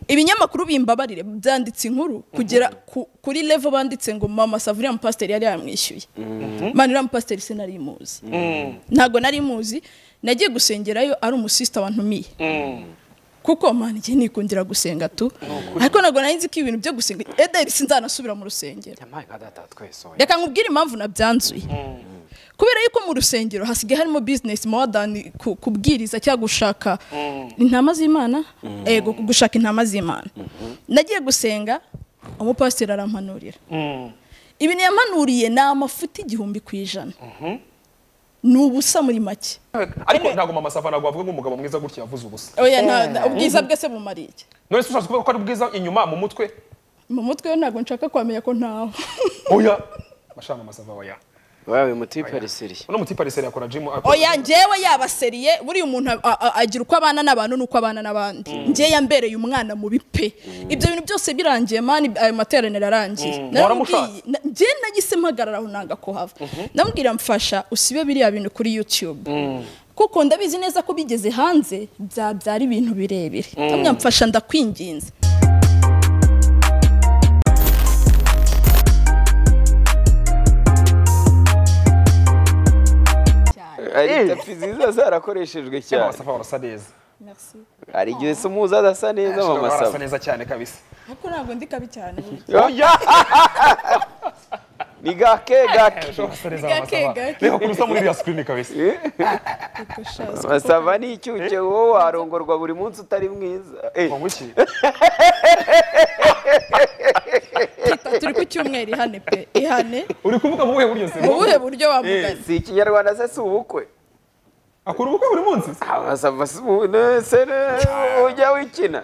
ibinyamakuru bimbabarire byanditse inkuru kugera ku- kuri level banditse ngo mama savuriya mupasiteri yari yamwishyuye mani uriya mupasiteri se nari muzi ntabwo nari muzi nagiye gusengerayo ari umusisita wantumiye kuko mani igihe nikundira gusenga tu ariko ntabwo nari nzi ko ibintu byo gusenga ederi sinzanasubira mu rusengero yampaye nka data twese oya reka nkubwire impamvu nabyanzuye kubera yuko mu rusengero hasigaye harimo bizinesi more than ku- kubwiriza cyangwa gushaka intama z'imana ego gushaka intama z'imana nagiye gusenga umupasiteri arampanurira ibintu yampanuriye ni amafuti igihumbi ku ijana ni ubusa muri make ariko ntabwo mama sava ntabwo wavuga nk'umugabo mwiza gutya yavuze ubusa oya nta- nta- ubwiza bwe se bumariye iki? none se ushatse kuvuga ko ari bwiza inyuma mu mutwe mu mutwe we ntabwo nshaka kwamenya ko ntawe oya bashaka mama sava oya wawe umutipe risiri uno mutipe ariseri akora jimu oya njyewe yabaseriye buriya umuntu a- a- a- agira uko abana n'abantu n'uko abana n'abandi njye yambereye umwana mubi pe ibyo bintu byose birangiye mani ayo materaniro arangiye waramushatse? Na- njye nagise mpagarara aho nanga ko hava ndamubwira mfasha usibe biriya bintu kuri youtube kuko ndabizi neza ko bigeze hanze byabyara ibintu birebire ndamubwira mfasha ndakwinginze ari tapi nziza zarakoreshejwe mama cyane sava barasa neza Merci. hari igihe se umuzi adasa neza mama barasa sava neza cyane kabisa ariko ntabwo ndi kabi cyane oya ni gake gake barasa neza Gake, mama sava gake. reba kurusa muri iriya screen kabisa Ariko sha, mama sava ni icyuke wowe warongorwa buri munsi utari mwiza Eh, ngo iki twita- turi ku cyumweru ihane pe ihane uri kuvuga mu buhe buryo se mu buhe buryo wamugana si ikinyarwanda se si ubukwe akora ubukwe buri munsi se? mama sava si ubukwe se ne- ujya wikina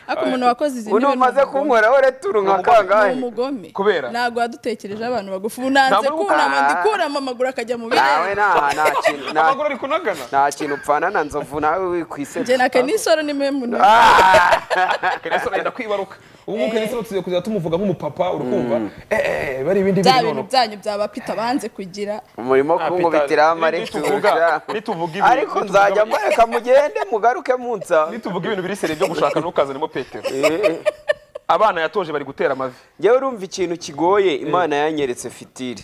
ariko umuntu wakoze izi uno umaze kunkoraho returu nka ni kangahe umugome Kubera? ntabwo wadutekereje abantu bagufi ubu nanze Ntabwo- kunama Ah. ndikurama amaguru akajya mu nawe birere nta nta kintu nta- amaguru ari kunagana nta kintu upfana na nzovu nawe njye wikwisera na kenisoro ni mwe muntu kenesa arenda kwibaruka ubu ngubu kenesa tugiye kuzajya tumuvuga nk'umupapa uri kumva eh eh bari ibindi bya biri bintu nono byanyu byaba pita banze kugira umurimo kungubitiraho amaretura nituvuga- nituvuga ibi- ariko nituvuga- nzajya mureka mugende mugaruke munsa nituvuga ibintu biri seri byo gushaka ntukazanemo petero abana yatoje bari gutera amavi njyewe urumva ikintu kigoye imana yanyeretse fitiri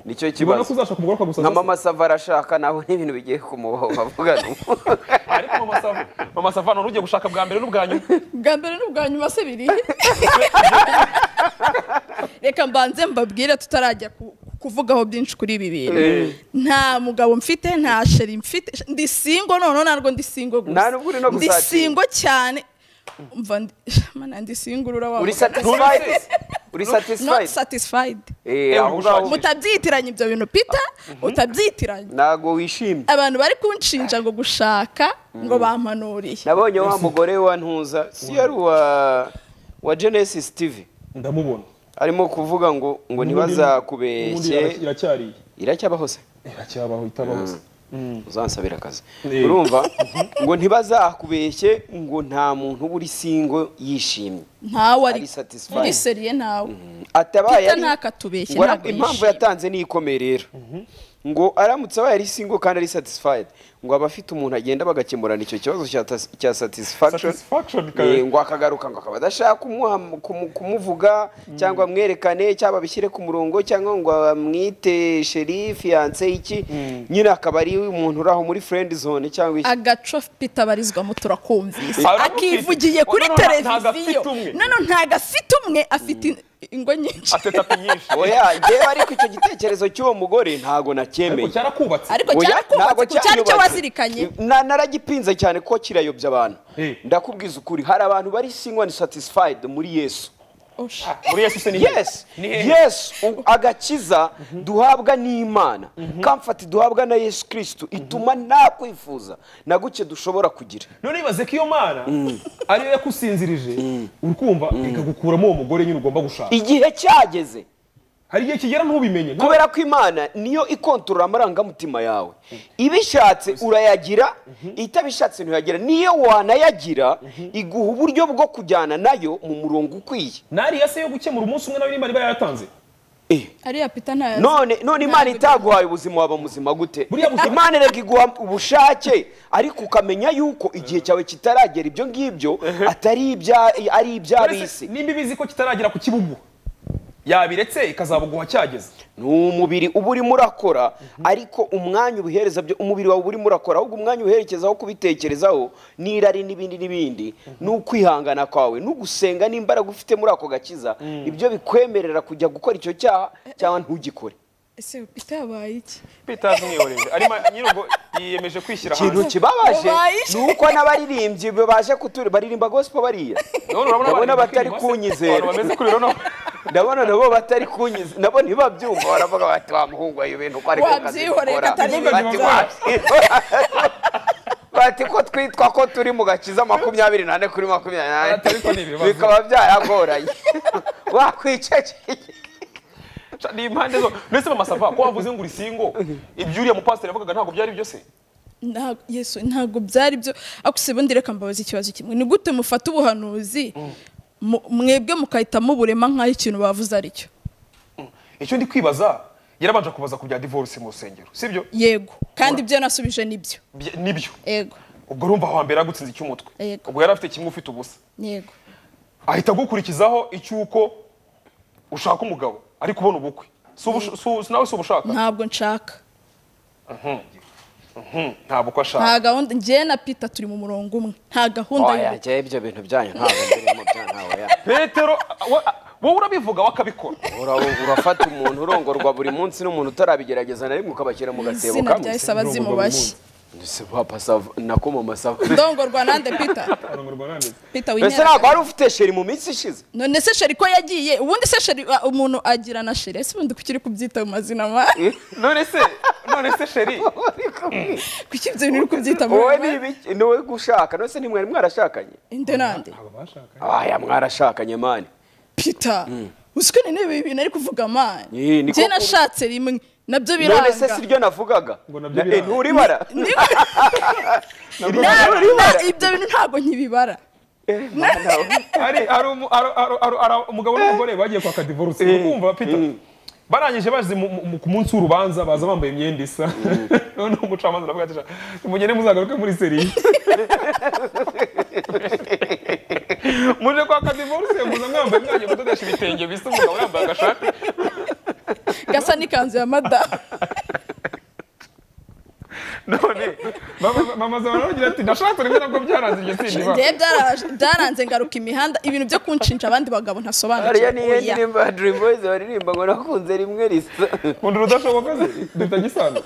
nicyo ubona ko kibazo uzashaka umugororwa gusa nka mama sava arashaka naho n'ibintu bigiye kumubaho bavugana ariko mama sava mama sava none ugiye gushaka bwa mbere n'ubwa nyuma bwa mbere n'ubwa nyuma se biri reka mbanze mbabwire tutarajya ku- kuvugaho byinshi kuri ibi bintu nta mugabo mfite nta sheri mfite ndi singo noneho ntabwo ndi singo gusa Nta n'ubwo uri no ndi gusatira. singo cyane mva ndi mana ndi singurura wa uri satisfied uri not satisfied satisfied Eh, aho ngaho mutabyitiranya ibyo bintu pita utabyitiranya ntago wishimye abantu bari kunshinja ngo gushaka ngo bampanuriye nabonye wa mugore wa ntuza si yari uwa wa genesis tv ndamubona arimo kuvuga ngo ngo Ubundi ntibazakubeshye iracyari iracyabaho se iracyabaho itabaho se uzansabira akazi Eh. urumva ngo ntibazakubeshye ngo nta muntu uba uri singo yishimye ntawe ari Ari satisfied. muri seriye ntawe atabaye Peter ari- ntakatubeshye, ngo ara- ntabwo impamvu yishimye. yatanze ni ikomeye rero ngo aramutse abaye ari singo kandi ari satisfied ngo abafite umuntu agenda bagakemurana icyo kibazo cya tas- cya satisfaction satisfaction Eh, kawe ngo akagaruka ngo akaba adashaka kumuha- kumu- kumuvuga cyangwa amwerekane cyangwa abishyire ku murongo cyangwa ngo amwite sherifi yanse iki nyine akaba ari umuntu uri aho muri friend zone cyangwa iki agaco pita abarizwamo turakumvise Aravuga akivugiye ati, kuri "Noneho nta- ntago televiziyo afite umwe." noneho ntago afite umwe afite in- ingo nyinshi afite tapi nyinshi oya njyewe ariko icyo gitekerezo cy'uwo mugore ntago ariko nacyemeye cyarakubatse ariko Oya, ntago cyarakubatse cyari cyo cyanyubatse. wazirikanye Na- naragipinze cyane kuko kirayobya abantu Eh. ndakubwiza ukuri hari abantu bari single and satisfied muri yesu Osha. muri yesu se ni he? yes ni he? yes u- agakiza duhabwa n'imana comfort duhabwa na yesu kirisitu ituma nta kwifuza na guke dushobora kugira none ibaze ko iyo mana ariyo yakusinzirije uri kumva ikagukuramo uwo mugore nyine ugomba gushaka igihe cyageze hari igihe kigera ntubimenye nta- kubera ko imana niyo ikontorora amarangamutima yawe ibishatse urayagira itabishatse ntuyagira niyo wanayagira iguha uburyo bwo kujyana nayo mu murongo ukwiye nariya se yo gukemura umunsi umwe na we nimba yaratanze Eh. ariya pita ntayazi none none imana Ntabwo- itaguhaye ubuzima waba muzima gute Buriya buzima- imana erega iguha ubushake ariko ukamenya yuko igihe cyawe kitaragera ibyo ngibyo atari ibya ari iby'ab'isi nimba ibizi ko kitaragera ku kibugu yabiretse ikazabuguha cyageze ni umubiri uba urimo urakora ariko umwanya ubuhereza byo umubiri wawe uba urimo urakora ahubwo umwanya uwuherekezaho kubitekerezaho n'irari n'ibindi n'ibindi ni ukwihangana kwawe n'ugusenga n'imbaraga ufite muri ako gakiza ibyo bikwemerera kujya gukora icyo cyaha cyangwa ntugikore ese pita yabaye iki Peter zimwiyoreje arimo nyir'ubwo yiyemeje kwishyira ikintu hanze kibabaje Wabaye ni uko n'abaririmbyi baje kutura baririmba gospel bariya None urabona ndabona abantu batari bakirimo se, kunyizera abantu bameze kuri rero ndabona nabo batari kunyizera nabo ntibabyumva baravuga bati wa muhungu wayo ibintu ko ari ku kazi Wabyihoreye dukora." katari Bati, ibintu bati ko twitwa ko turi mu gakiza makumyabiri n'ane kuri makumyabiri n'ane Atari ko ni ibibazo. bikaba byaragoranye wakwicecekeye Ca- ni impande zo ndetse bamasava ko wavuze ngo urisingo ibyo uriya mupasiteri yavugaga ntabwo byari byo se Nta- yesu ntabwo byari byo ariko se ubundi reka mbabaza ikibazo kimwe ni gute mufata ubuhanuzi mu- mwebwe mugahitamo uburema nk'aho ikintu bavuze ari cyo icyo ndi kwibaza yarabanje kubaza ku bya divorce mu rusengero sibyo yego kandi ibyo nasubije nibyo Bye- nibyo yego ubwo urumva aho hambere yagutsinze icy'umutwe Yego. ubwo yari afite kimwe ufite ubusa yego ahita agukurikizaho icy'uko ushaka umugabo ari kubona ubukwe Si ubush- si u- nawe si ubushaka ntabwo nshaka Mhm, nta bukwe ashaka nta gahunda njyewe na pita turi mu murongo umwe nta gahunda y'ubukwe. njyewe ibyo bintu byanyu ntabwo birimo byanyu petero a- wa- a- wowe urabivuga we akabikora Ura- urafata umuntu urongorwa buri munsi n'umuntu utarabigerageza na rimwe ukabashyira mu gatebo izina rya kamwe ese abazimu bashyi Ndetse papa sava nako mu masava ndongorwa nande pita pita mbese winyera ntabwo wari ufite sheri mu minsi ishize none se sheri ko yagiye ubundi se sheri a- umuntu agira na sheri ese ubundi kuki uri kubyita mu mazina ma none se none se sheri kuki ibyo bintu uri kubyita mu wowe ni mazina ibiki ni wowe gushaka nose ntimwari mwarashakanye inde nande aya mwarashakanye mani pita uzi ko none ibi bintu ari kuvuga mani Yee, niko njye kuri- nashatse rimwe nabyo biranga none se si ryo navugaga Ngo nabyo Na- eh, biranga. nturibara Na- na- Nturibara. ibyo bintu ntabwo nkibibara Eh, mwana we. hari hari umu- hari- hari- hari- hari umugabo n'umugore bagiye kwaka divorce uri kumva peter barangije baje mu- mu- ku munsi w'urubanza baza bambaye imyenda isa noneho umucamanza aravuga ati "Sha, nimugende muzagaruke muri seriye muje kwaka divorce muza mwambaye mwagiye kudodesha ibitenge bisa umugabo yambaye agashati gasa n'ikanzu ya madamu none Mama- mama zawe aravugira ati ndashatse rimwe nabwo byaranze iryo sindi ba njyewe byara- byaranze ngaruka imihanda ibintu byo kunshinja abandi bagabo hariya ni ntasobanukirwa iyo ndirimbo ya dream boys baririmba ngo nakunze rimwe risa kunda urudashoboka se duta gisano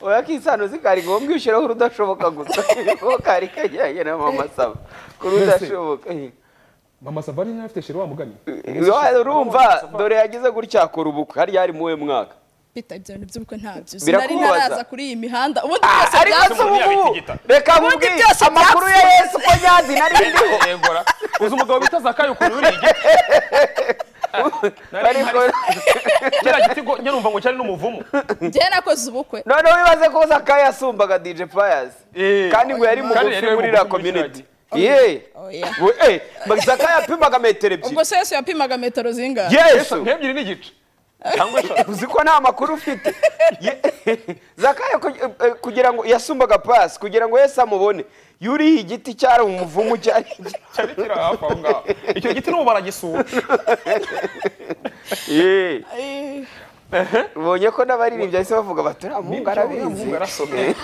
oya kisano zikari ngombwa ushyiraho urudashoboka gusa kuko kari kajyanye na mama sava ku rudashoboka Eh. mama savari yari afite sheri wa mugani urumva dore yagize gutya akora ubukwe hariya ari muwe mwaka pita ibyo bintu by'ubukwe ntabyo sinari Birakubabaza. ntaraza kuri iyi mihanda ubundi byose ariko byazo se ubu ngubu yabitigita. reka Ubundi nkubwire byose amakuru ya byapfuye. yesu ko nyazi nari ndiho yegora uzi umugabo bita zakayo ukuntu yuriye igiti Nari ariko mpari- kiriya giti ngo nyarumva ngo cyari n'umuvumu njyewe nakoze ubukwe noneho wibaze ko zakayo yasumbaga dj payas Eh. kandi ngo yari Kandi mugufi yari muri mugufi la muri community kiriya ye Oh, yeah. We- eh, zakayo yapimaga metero ubwo ebyiri se yesu yapimaga metero zingana yesu nk'ebyiri n'igice cyangwa eshatu uzi ko nta makuru ufite Ye- zakayo ku- eh, kugira ngo yasumbaga pasi kugira ngo yesu amubone yuriye igiti cyari umuvumu cyari cyari kiri hafi aho ngaho icyo giti n'ubu baragisura Ye. Eh, ubonye ko n'abaririmbyi bahise bavuga bati uriya muhungu arabizi umuhungu arasomye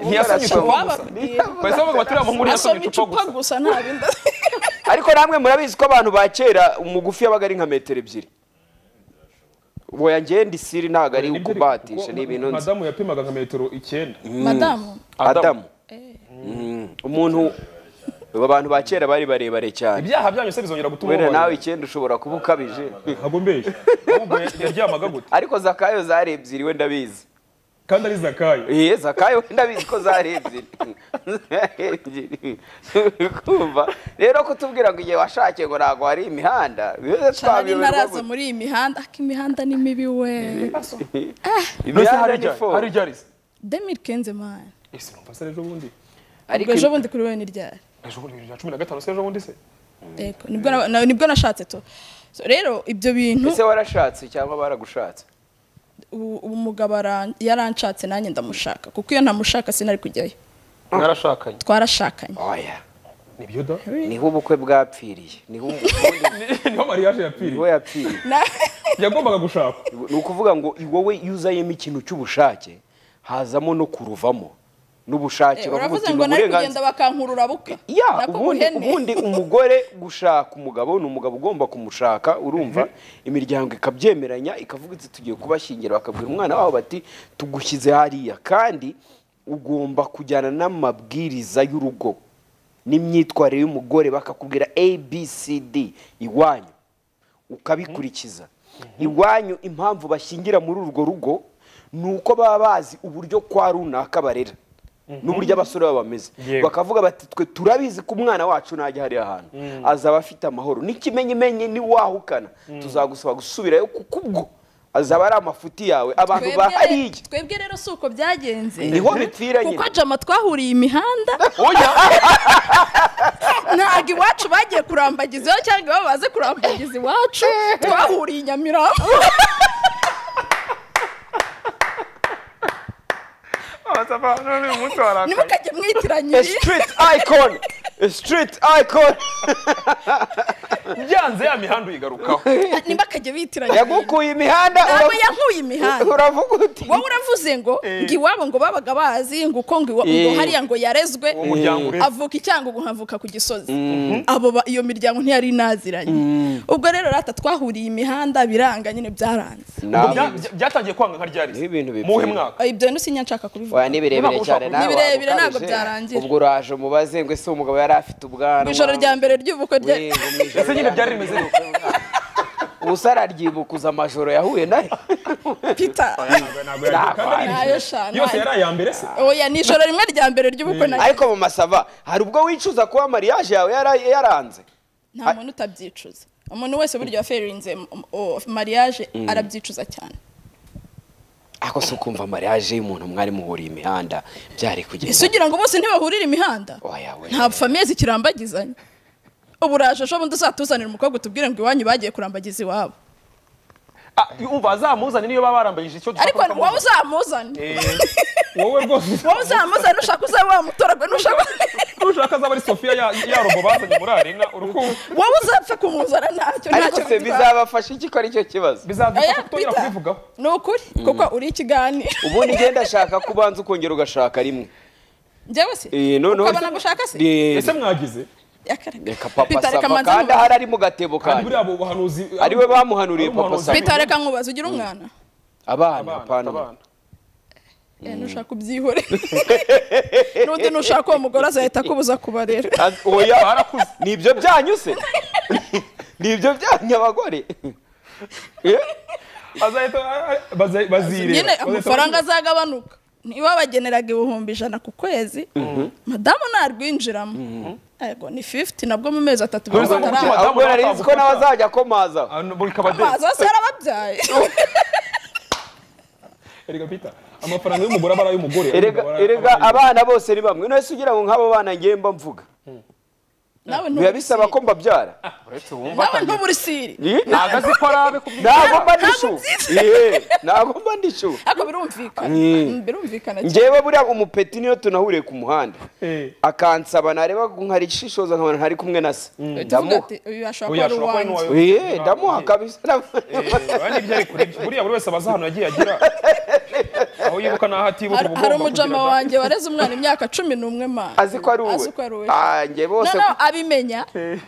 Uriya muhungu Ntiyasomye icupa gusa. arasoma gusa. Ntiyasomye bahise bavuga bati uriya muhungu asoma yasomye icupa icupa gusa gusa nta bindi ariko namwe murabizi ko abantu ba kera umugufi yabaga ari nka metero ebyiri woya njyewe ndi siri ntabwo ari ukubatisha ni ibintu nzi madamu yapimaga nka metero icyenda madamu adamu umuntu abantu ba kera bari barebare cyane ibyaha byanyu se bizongera gutuma wenda ubabarira. nawe icyenda ushobora kuba ukabije ntabwo mbeshya ahubwo yaryamaga gute ariko zakayo zari ebyiri we ndabizi kandi ari zakayo Iye zakayo ndabizi ko zari ebyiri Zari ebyiri Uri kumva rero kutubwira ngo igihe washakiye ngo ntabwo hari imihanda bibe cyane twabiyoberwa ntaraza muri iyi mihanda ariko imihanda ni mibi we None se hari imihanda ni ryari? fo hari ryari se demiri kenze mani ese numva mbasa ejo bundi ubwo ariko ejo bundi kuri we ni ryari ejo bundi bibiri na cumi na gatanu se ejo bundi se Yego, nibwo na- na- nibwo nashatse to So, rero ibyo bintu ese warashatse cyangwa baragushatse ubu ubu umugabo aran- yaranshatse nanjye ndamushaka kuko iyo ntamushaka sinari kujyayo mwarashakanye twarashakanye oya nibyo da niho ubukwe bwapfiriye niho umukunzi niho mariage yapfiriye niho yapfiriye Na- yagombaga gushaka ni ukuvuga ngo wowe iyo uzayemo ikintu cy'ubushake hazamo no kuruvamo n'ubushake bavuga uravuze uti ngo ni nari uburenganzira kugenda bakankurura buka ya nako ubundi guhene. ubundi umugore gushaka umugabo ni umugabo ugomba kumushaka urumva imiryango ikabyemeranya ikavuga iti tugiye kubashyingira bakabwira umwana wabo bati tugushyize hariya kandi ugomba kujyana n'amabwiriza y'urugo n'imyitwarire y'umugore bakakubwira abcd iwanyu ukabikurikiza iwanyu impamvu bashyingira muri urwo rugo ni uko baba bazi uburyo kwa runaka barera n'uburyo abasore baba bameze Yego. bakavuga bati twe turabizi ko umwana wacu najya hariya hantu azaba afite amahoro n'ikimenyimenyi niwahukana tuzagusaba gusubirayo kuko ubwo azaba ari amafuti yawe abantu Twebwe- bahariye twebwe rero si uko byagenze Niho bipfira nyine. kuko jama twahuriye imihanda oya ntabwo iwacu bagiye kurambagiza iwacu cyangwa iwabo baze kurambagiza iwacu twahuriye i nyamirambo uyu munsi warakaye ntimukajye mwitiranya A ibi street icon A street icon byanze ya mihanda uyigarukaho ntimukajye bitiranya ibi yagukuye imihanda ntabwo uravu- yankuye imihanda uravuga uti wowe uravuze ngo ngo iwabo ngo babaga bazi ngo uko ngo iwa- ngo Eh. hariya ngo yarezwe uwo muryango ureze avuka icyango ngo nkavuka ku gisozi abo ba- iyo miryango ntiyari inaziranye ubwo rero rata twahuriye imihanda biranga nyine byaranze Ubwo nawe bya- bya- byatagiye kwanga nka ryari Ni ibintu bipfira. muhe mwaka ibyo nsinya nshaka Oya, kubivuga ni birebire cyane nawe Ni birebire, waba ntabwo ukabije. byarangira. ubwo uraje umubaze ngo ese umugabo yari afite ubwanwa mu ijoro rya mbere ry'ubukwe rye We, ngo mu ijoro Ese nyine rya byari mbere rimeze ry'ubukwe. ubuse araryibukuza amajoro yahuye nayo pita ntabwo yagiye kandi ari nayo sha yose nayo. yari aya mbere se oya ni ijoro rimwe rya mbere ry'ubukwe na ariko mu masava hari ubwo wicuza kuba mariage yawe yara- yaranze nta muntu utabyicuza umuntu wese burya waferinze mariage arabyicuza cyane ariko si ukumva mariage y'umuntu mwari muhuriye imihanda byari ese kugenda ugira ngo bose ntibahurire imihanda Oya, we. nta famiye zikirambagizanya ubu uraje ejo bundi uzatuzanira umukobwa utubwire ngo iwanyu bagiye kurambagiza iwabo Ah, umva azamuzane niyo baba barambajije icyo dushaka ariko ko akamuzana. wowe uzamuzane Eh, wowe rwose wowe uzamuzane ushaka uzabe wamutoragwe nushaka nushaka azaba ari sofiya ya ya robo bazanye muri arena urukundo wowe uzapfa kumuzana ntacyo ariko se bitwaye. bizabafasha iki ko aricyo kibazo Oya, bizadufasha kutongera Peter, kubivugaho ni ukuri kuko uri ikiganiro ubundi ngenda ashaka ko ubanza ukongera ugashaka rimwe njyewe se Eh, noneho- ukabona gushaka se Eh, ese mwagize Yakareka. reka papa Peter, reka sava manze kandi nkubaze. ahari ari mu gatebo kandi buriya kandi abo bahanuzi Ari we bamuhanuriye ari Papa umuhanuzi. Sam. Peter, reka nkubaze ugira umwana abana Abana, apana abana. Eh, nushaka ubyihore n'undi nushaka uwo mugore azahita akubuza kubarera Az- oya barakuze ni ibyo byanyu se ni ibyo byanyu abagore Eh? azahita bazireba nyine amafaranga azagabanuka niba bageneraga ibihumbi ijana ku kwezi madamu narwinjiramo yego ni 50 nabwo mu mezi atatu Ntuzi biba ngo bitaraza. umutima- ahubwo nari nzi ko nawe azajya akomaza bikaba de amazi hose yarababyaye erega pita amafaranga y'umugore aba ari ay'umugore erega Aba- erega aba ari- abana bose ni bamwe none se ugira ngo nk'abo bana ngiye mba mvuga nawe biba bisaba ko mbabyara uretse wumva nawe ntuburi siri Eh? ntabwo azi ko arabe ku ntabwo mba Ntabwo ndishuwe byitwa- Eh, ntabwo mba ndishuwe ariko birumvikana birumvikana cyane njyewe buriya umupeti niyo tunahuriye ku muhanda Eh. akansaba nareba nkari shishoza nkabona ntari kumwe na se tuvuga ndamuha ati uyu ashobora Oya, kuba ari ashobora kuba ari uwanjye uwawe. Eh, ndamuha kabisa Ndamuha. Urabona ibyo ari kure buriya buri wese abaza ahantu yagiye agera aho yibuka n'aho atibuka Hari- uba hari ugomba umujama kugira- wanjye wareze umwana imyaka cumi n'umwe mana azi ko ari uwe azi ko ari uwe Ah, njye no bose no abimenya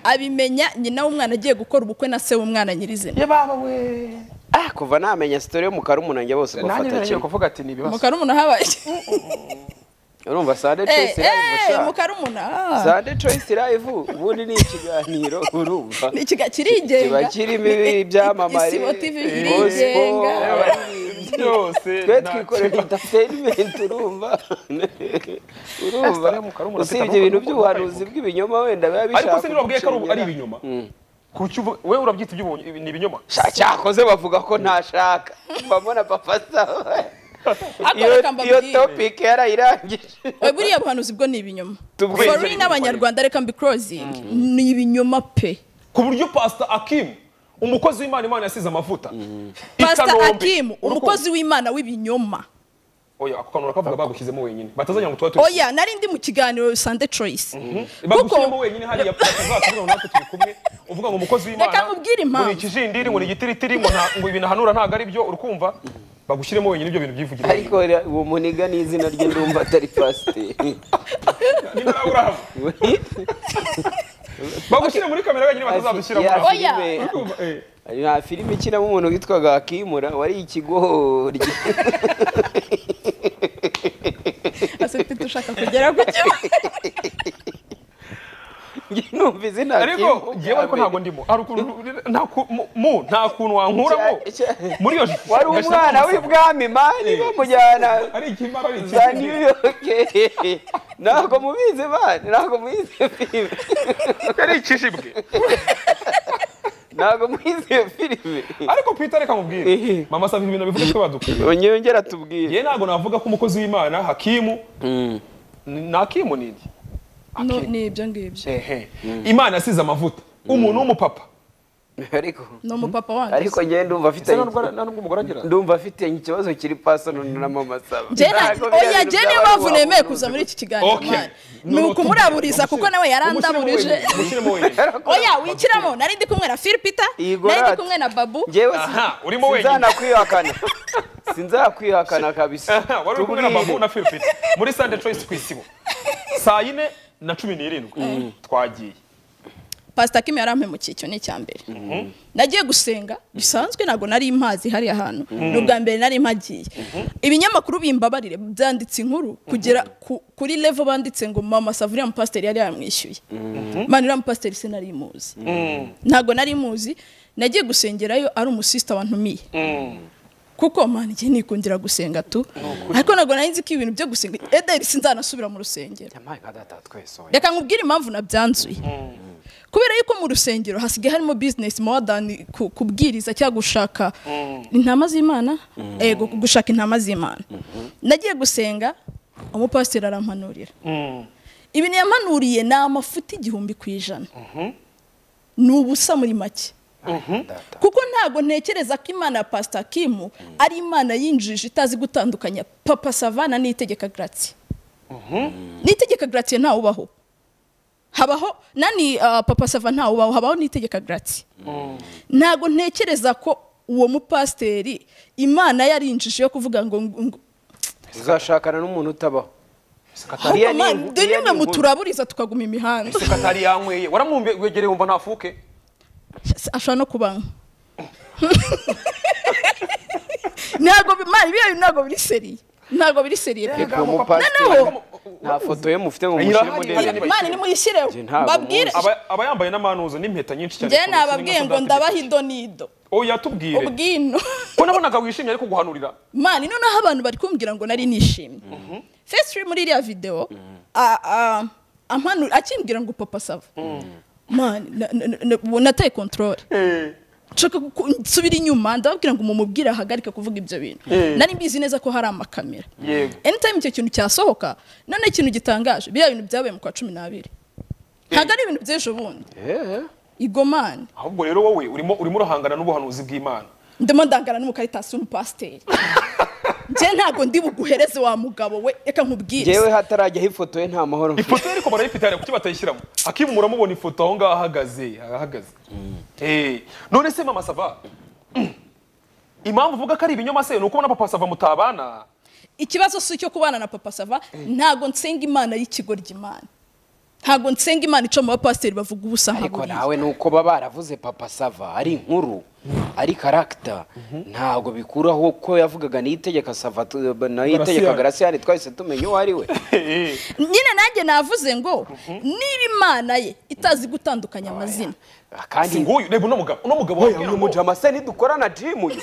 abimenya nyina w'umwana agiye gukora ubukwe na se w'umwana nyirizina ye baba we Ah, kuva namenya sitori yo mu karumuna njye bose nanjye bafata naragiye kimwe kuvuga ati ni ibibazo mukarumuna habaye urumva sande Eh, choice live eh, sha mukarumuna ah. sande choice live ubundi ni ikiganiro urumva ni ikiga kirigenga kiba kirimo ibi- ibyamamare isibo tv eh, irigenga gospel, byose twe nta- twikorera entertainment urumva urumva Sitade yo mu Karumuna, usibye Peter, ibintu kuko- by'ubuhanuzi bw'ibinyoma wenda biba bishaka ariko se ntibabwiye ko ari- kugucengera. ari ibinyoma kuki ubu- we urabyita iby'ubu- ibi- ni ibinyoma Sha- cyakoze bavuga ko ntashaka mbabona papa saba Ariko iyo reka iyo mbabwire. topic yarayirangije Oya, buriya buhanuzi bwo ni ibinyoma Tubwire. forin n'abanyarwanda reka mbikorozingi ni ibinyoma pe ku buryo pasita akimu umukozi w'imana imana yasize amavuta pasita Ikanombe. akimu Urukundo. umukozi w'imana w'ibinyoma oya ako kantu urakavuga bagushyizemo wenyine batazajya ngo tuba turi oya nari ndi mu kiganiro sande coyisi bagushyiremo wenyine hariya tuzakomeza natwe turi kumwe uvuga ngo umukozi w'imana Reka nkubwire impamvu. ngo ni ikijindiri ngo ni igitiritiri ngo nta- ngo ibintu ahanura ntabwo ari byo urkumva bagushyiremo wenyine ibyo bintu byivugira ariko ra- uwo muniga ni izina rye ndumva atari pasiteri Niba nawe urahava, bagushyire muri kamera wenyine batazadushyira muri Ya aho. Oya. filime- Urumva, eh. nta filime ikinamo umuntu witwaga akimura wari ikigori asetse dushaka kugera ku kibazo Njye numva izina ariko ngewe ariko ntabwo ndimo Hari ukuntu- nta ku- mu- mu nta kuntu wankuramo Cya- cya- muri iyo wari umwana w'ibwami mani bamujyana ari ikimara ari za ikindi. new york ntabwo mubizi mani ntabwo mubizi iyo filime ari ikijibwe ntabwo mubizi iyo filime ariko pita reka Ehe. nkubwire mama sava ibintu bivuga ko badukwiye ongera tubwire yewe ntabwo navuga ko umukozi w'imana hakimu ni- ni hakimu ni iki No, ni ibyo ngibyo Ehe. imana asize amavuta umuntu w'umupapa ariko ni umupapa wanjye ariko njye ndumva afite Ese nta n'ubwo- nta n'ubwo umugore agira ndumva afite ikibazo kiri pasono na mama saba Njye na- Ntabwo oya biriya njye bintu niyo by'abantu mpamvu nemeye wabona kuza muri iki kiganiro Okay. mani ni ukumuraburiza kuko nawe yarandaburije Umushyiremo wenyine. oya wikiramo nari ndi kumwe na phil peter Yego nari ndi rati. kumwe na babu njyewe si- Aha, urimo wenyine. sinzanakwihakana sinzakwihakana kabisa Aha, wari uri kumwe na Tubwire. babu na filipine muri sante choice ku isibo saa yine na cumi n'irindwi twagiye pasita kim yarampemukiye icyo ni icya mbere nagiye gusenga bisanzwe ntabwo nari imazi hariya hantu ni ubwa mbere nari mpagiye ibinyamakuru bimbabarire byanditse inkuru kugera ku- kuri levo banditse ngo mama savuriya mupasiteri yari yamwishyuye mani uriya mupasiteri sinari muzi ntabwo nari muzi nagiye gusengerayo ari umusisita wantumiye kuko mani igihe nikundira gusenga tu ariko ntabwo nari nzi ko ibintu byo gusenga ederi sinzanasubira mu rusengero Yampaye nka data twese we. reka nkubwire impamvu nabyanzuye kubera yuko mu rusengero hasigaye harimo bizinesi mowadani kubwiriza cyangwa gushaka intama z'imana yego gushaka intama z'imana nagiye gusenga umupasiteri arampanurira ibintu yampanuriye ni amafuti igihumbi ku ijana ni ubusa muri make kuko ntabwo ntekereza ko imana ya pasita kimu ari imana yinjije itazi gutandukanya papa savana n'itegeka garati n'itegeka garati ntawe ubaho habaho nani ah, papa sava ntawe ubaho habaho n'itegeka garati ntabwo ntekereza ko uwo mupasiteri imana yarinjije yo kuvuga ngo ngo- ngo- uzashakana n'umuntu utabaho ahubwo man- dore nimwe muturaburiza tukaguma imihanda isuka atari yanyweye waramwegereye wumva ntafuke ashobora no kubanywa ntabwo bi- man, biriya bintu ntabwo biri seriye ntabwo biri seriye pe reka umupasiteri noneho nta foto ye mufite ngo mushyire Irahari, muri irahari. iyi- mani nimuyishyireho Njye ntabwo babwire Aba- aba yambaye n'amanuza n'impeta nyinshi cyane njye ku rutoki nababwiye n'inka ngo sodati. ndabaha idonido oya tubwire ubwino ko nabonaga wishimye ariko guhanurira mani noneho abantu bari kumbwira ngo nari nishimye fesitiri muri iriya videwo a- a- ampanu- akimbwira ngo papa sava mani na- na- na- ubu nataye kontorore nshaka ku- nsubira inyuma ndababwira ngo mumubwire ahagarike kuvuga ibyo bintu nari mbizi neza ko hari amakamera yego anytime icyo kintu cyasohoka none ikintu gitangaje biriya bintu byabaye mu kwa cumi n'abiri ntabwo ari ibintu by'ejo bundi Eh, igomani ahubwo rero wowe urimo urimo urahangana n'ubuhanuzi bw'imana ndimo ndangana n'umukaritasi w'umupasiteri njye ntabwo ndi buguhereze wa mugabo we reka njyewe nkubwire hatarajyaho ifoto ye nta mahoro mfite ifoto ye ariko barayifite hariya kuki batayishyiramo akimu muramubona ifoto aho ngaho ahagaze ahagaze Eh, none se mama sava Mm. impamvu uvuga ko ari ibinyoma se ni uko na papa sava mutabana ikibazo si icyo kubana na papa sava ntabwo nsenga imana y'ikigoryi imana ntabwo nsenga imana ica mu bapasiteri bavuga ubusa nka ariko buriya nawe ni uko baba baravuze papa sava ari inkuru ari karagita ntabwo bikuraho ko yavugaga n'itegeka sava tu- nayo itegeka Graciane. garasiyani twahise tumenya uwo ari we Eh, nyine nanjye navuze ngo niba imana ye itazi gutandukanya amazina si kandi nguyu reba uno mugabo uno mugabo wabwira ngo- mujama se nidukora na jimu ye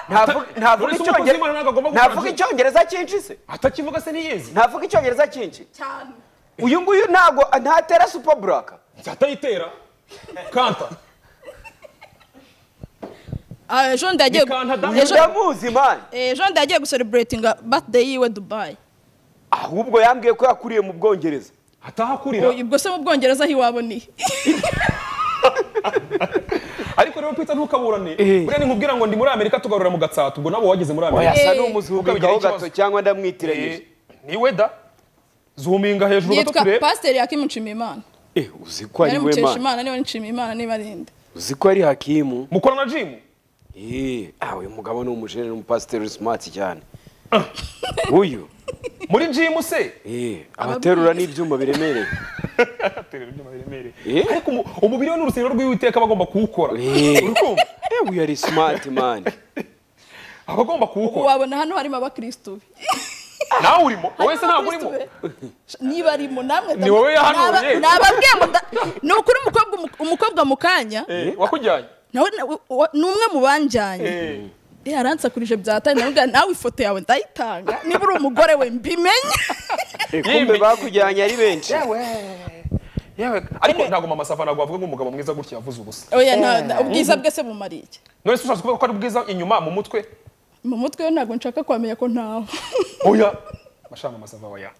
Ntavuga- ntavuga Uretse umukozi icyongereza w'Imana ntabwo agomba gukora ntavuga jimu. icyongereza cyinshise atakivuga se niyezi ntavuga icyongereza cyinshi cyane uyu nguyu ntabwo ntatera supa buraka atayitera kanta ejo ndi yagiye gu- Bikanta damu. ejo- ndamuzi mani ejo ndi yagiye gusereburetinga birthday yiwe dubayi ahubwo yambwiye ko yakuriye mu bwongereza atahakurira ubwo se mu bwongereza aho iwabo ni ariko ariko rero pita ntukaburane Eh. buriya ni nkubwira ngo ndi muri amerika tugarura mu gatsata ubwo nabo wageze muri amerika yasa Eh. n'umuzubigaho Ukabigira gato ikibazo. cyangwa ndamwitiranyije Eh, niwe da zuminga hejuru gato yitwa turebe pasiteri hakimu nshimiyimana Eh, uzi ko ari nari we mana mukeshimana niba nshimiyimana niba ari nde uzi ko ari hakimu mukora na jimu Eh, ah uyu mugabo ni umujene n'umupasiteri smart cyane uyu muri jimu se eh abaterura n'ibyuma biremereye Aterera ibyuma biremereye. Eh. ariko umu- umubiri we n'urusengero rw'uwiteka aba agomba kuwukora Eh. Urukumva? eh uyu ari smart man aba agomba kuwukora wabona hano harimo abakirisitu be nawe urimo wowe se Harimo ntabwo urimo abakirisitu be. niba arimo namwe Ni wowe yahanuye. Naba- nababwiye ngo nda- ni ukuri umukobwa umu- umukobwa mu kanya Eh, wakujyanye nawe na- wa- wa- ni umwe mu banjyanye Eh. Eh, aransakurije bya tari nawe nawe ifoto yawe ndayitanga niba uri umugore we mbimenye Eh, kumbe Yimbi. bakujyanye ari benshi yewe ariko ntabwo mama safa ntabwo bavuga ngo umugabo mwiza gutya yavuze ubusa oya nta- nta- ubwiza bwe se bumariye iki? none se ushatse kuvuga ko ari bwiza inyuma mu mutwe mu mutwe we ntabwo nshaka kwamenya ko ntawe oya bashaka mama safa oya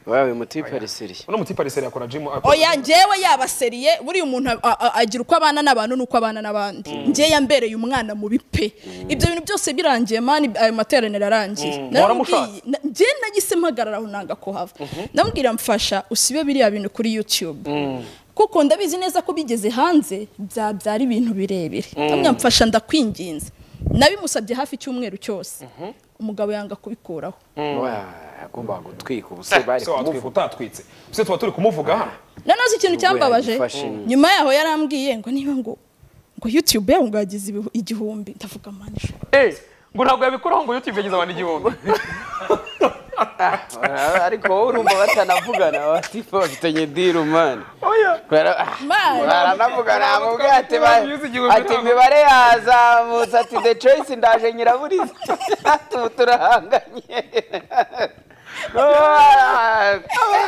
wawe mutipe ariseriye uno mutipe ariseri akora jimu akora- oya ngewe yabaseriye buriya umuntu a- a- agira uko abana n'abantu n'uko abana n'abandi ngewe yambereye umwana mubi pe ibyo bintu byose birangiye mani ayo materaniro arangiye waramushatse? Na- ngewe nagise mpagararaho nanga ko hava ndamubwira mfasha usibe biriya bintu kuri youtube kuko ndabizi neza ko bigeze hanze byabyara ibintu birebire ndamubwira mfasha ndakwinginze nabimusabye hafi icyumweru cyose umugabo yanga kubikuraho agomba gutwika ubuse bari se watwika kumuvuga utatwitse se tuba turi kumuvuga hano nanoze ikintu Nubwo cyambabaje yagifashe nyine. nyuma yaho yarambwiye ngo niba ngo ngo youtube yawe ngo yagize ibihu- igihumbi ndavuga manisha Eh, ngo ntabwo yabikuraho ngo youtube yagize abantu igihumbi ariko wowe urumva batanavugana batipe bafitanye diru mani baranavugana bamubwate ati imibare yazamutse ati the choice ndaje nyiraburiza tubu turahanganye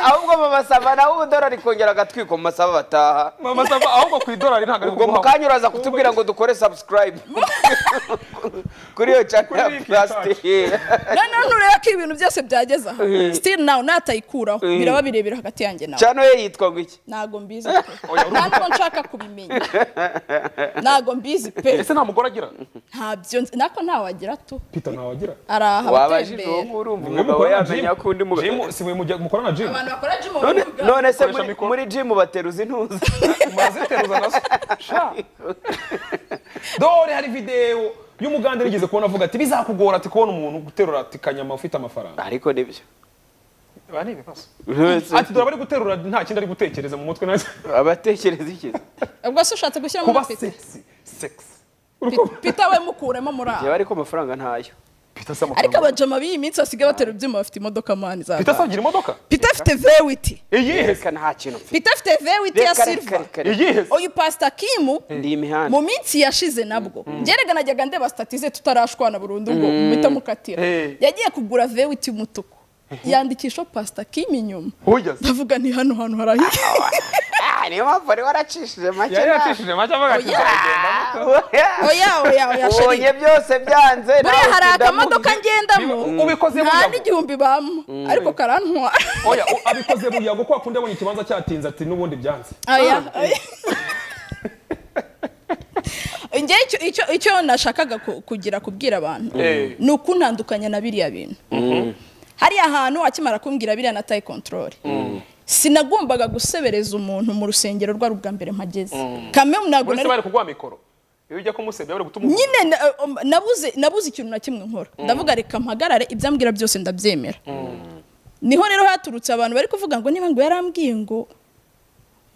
ahubwo mamasaba nawe ubudorari kongera agatwiko mu masaba bataha mama safa ahubwo ku idolari ntabwo ari ubwo mu kanya uraza kutubwira ngo dukore subscribe kuri iyo channel ya Kuri plastic noneho nureba ko ibintu byose byageze aho still nawe natayikuraho biraba birebire hagati yanjye nawe channel ye yitwa ngo iki ntago mbizi pe nta n'uko nshaka kubimenya ntago mbizi pe ese nta mugore agira ntabyo nzi nako ntawe agira tu pita ntawe agira araha wabajije uwo abatembera urumva Niwe mukorana umugabo yamenya gym. ko undi mugabo Gym, si mwe mujya- mukorana na jimu abantu bakora jimu none bavuga none se Koresha muri- mikoro. muri jimu bateruza intuza muraziteruza nazo sha dore hari videwo y'umugande rigeze kubona avuga ati bizakugora ati kubona umuntu guterura ati kanyama ufite amafaranga ariko nibyo Ba, ni ibibazo Ntose- ati dore abari guterura nta kindi ari gutekereza mu mutwe nacyo abatekereza iki ubwo se ushatse gushyiramo kuba na pita sexy sexy urukundo pita we mukuremo muri aho yaba ariko amafaranga ntayo pita ariko se amafaranga abajama b'iyi minsi basigaye batera ibyuma bafite imodoka mani za pita se agira imodoka Peter afite vewiti iyihe se reka nta kintu mfite Peter afite vewiti ya reka reka silver reka reka iyihe se uyu pasita kimu ndi imihanda mu minsi yashize nabwo njyerega najyaga ndeba stati ze tutarashwana burundu ngo muhita mukatira Eh. yagiye kugura vewiti y'umutuku yandikisha pasita kimu inyuma ujya se ndavuga ni hano hantu harahiye Ah, niyo mpamvu wari waracishije make yari nawe. yacishije make avuga ati nzabigendamo oya oya oya ubonye sheri byose byanze buriya hari utinda mu- akamodoka ngendamo Niba ubikoze nta buyago. n'igihumbi bamo ariko karantwara oya o- abikoze buyago ko akunda abonye ikibanza cyatinze ati n'ubundi byanze aya aya. Njye icyo icyo icyo nashakaga ku- kugira kubwira abantu Eh. ni ukuntandukanya na biriya bintu hariya hantu akimara kumbwira biriya na tayi kontorore sinagombaga gusebereza umuntu mu rusengero rwari ubwa mbere mpageze kame ntabwo muri se nari bari kuguha mikoro iyo ujya kumusebya bari gutuma nyine na- um, nabuze nabuze ikintu na kimwe nkora ndavuga reka mpagarare ibyambwira byose ndabyemera niho rero haturutse abantu bari kuvuga ngo niba ngo yarambwiye ngo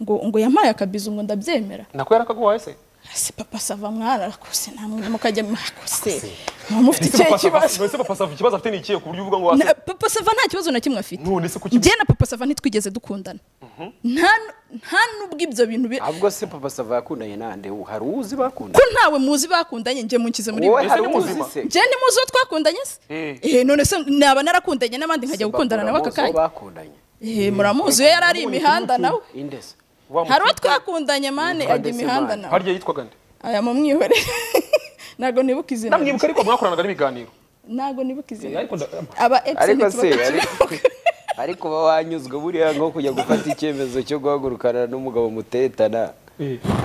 ngo ngo yampaye akabizu ngo ndabyemera nako yarakaguhaye se ese papa sava mwararakoze namwe mukajya mwakoze muba mufite ikihe Papa Sava- kibazo none se papa sava ikibazo afite ni ikihe ku buryo uvuga ngo Na- wase papa sava nta kibazo na kimwe afite none se kuki njye na papa sava ntitwigeze dukundana nta nta n'ubwo ibyo bintu bi- ahubwo se papa sava yakundanye nande ubu hari uzi bakundanye ko ntawe muzi bakundanye njye munshyize muri wowe ibi ni hari uzi muzima. se njye ni muzi uwo twakundanye se Eh. eh none se naba narakundanye n'abandi nkajya gukundana nawe aka Bakora muzi uwo kanya bakundanye eh muramuzi iyo yari ari imihanda nawe indese Wa mu- hari uwo twakundanye mane ajya ndetse imihanda mane. nawe harya yitwaga nde aya mumwihorere ntabwo nibuka izina namwibuka ariko mwakoranaga n'ibiganiro ntabwo nibuka izina ariko nda- aba epsi ariko se ntituba ariko ariko uba wanyuzwe buriya nko kujya gufata icyemezo cyo guhagurukana n'umugabo mutetana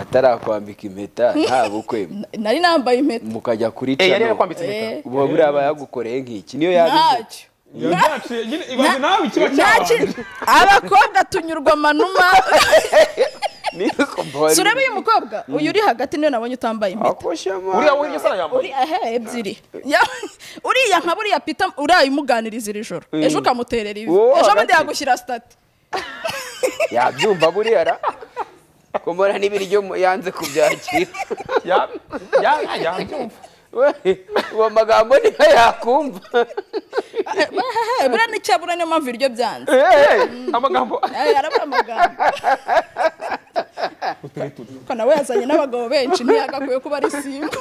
atarakwambika impeta nta bukwe nari nambaye impeta mukajya kuri Eh, yari cano. yakwambitse impeta. Eh, uba buriya aba yagukoreye nk'iki niyo yabize ntacyo yaciye nyine ibaze nawe ikiba Ntacyo. cyabaye abakobwa tunyurwa manuma Niyo kumbona. sureba uyu mukobwa uyu uri hagati niwe nabonye utambaye impeta akoshama uriya wo hirya sana uri yambaye aha ebyiri Ya- uriya nka buriya pita uriya umuganiriza iri joro ejo ukamuterera ivi Uwo ejo bundi hagati. yagushyira sitati yabyumva buriya ra kumbona n'ibiryo mu- yanze kubyakira Ya- ya- ya- yabyumva We, uwo magambo niyo yakumva Eh, buriya n'icyabura niyo mpamvu ibiryo byanze amagambo Eh, arabura amagambo ko nawe yazanye n'abagabo benshi ntiyagakwiye kuba ari singo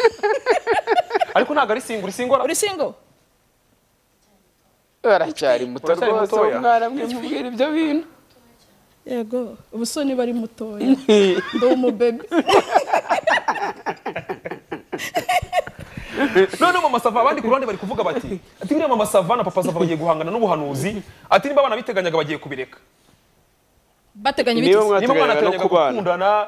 ariko ntabwo ari singura isingora uri singo aracyari muto Uracyari rwose mutoya. umwana mwe mubwira ibyo bintu yego ubu so niba ari mutoya ndi umubebe none mama sava abandi ku ruhande bari kuvuga bati ati buriya mama sava na papa sava bagiye guhangana n'ubuhanuzi ati niba abana biteganyaga bagiye kubireka bateganya niba ibigeze niba mwana mwateganyaga no ateganyaga kubana gukundana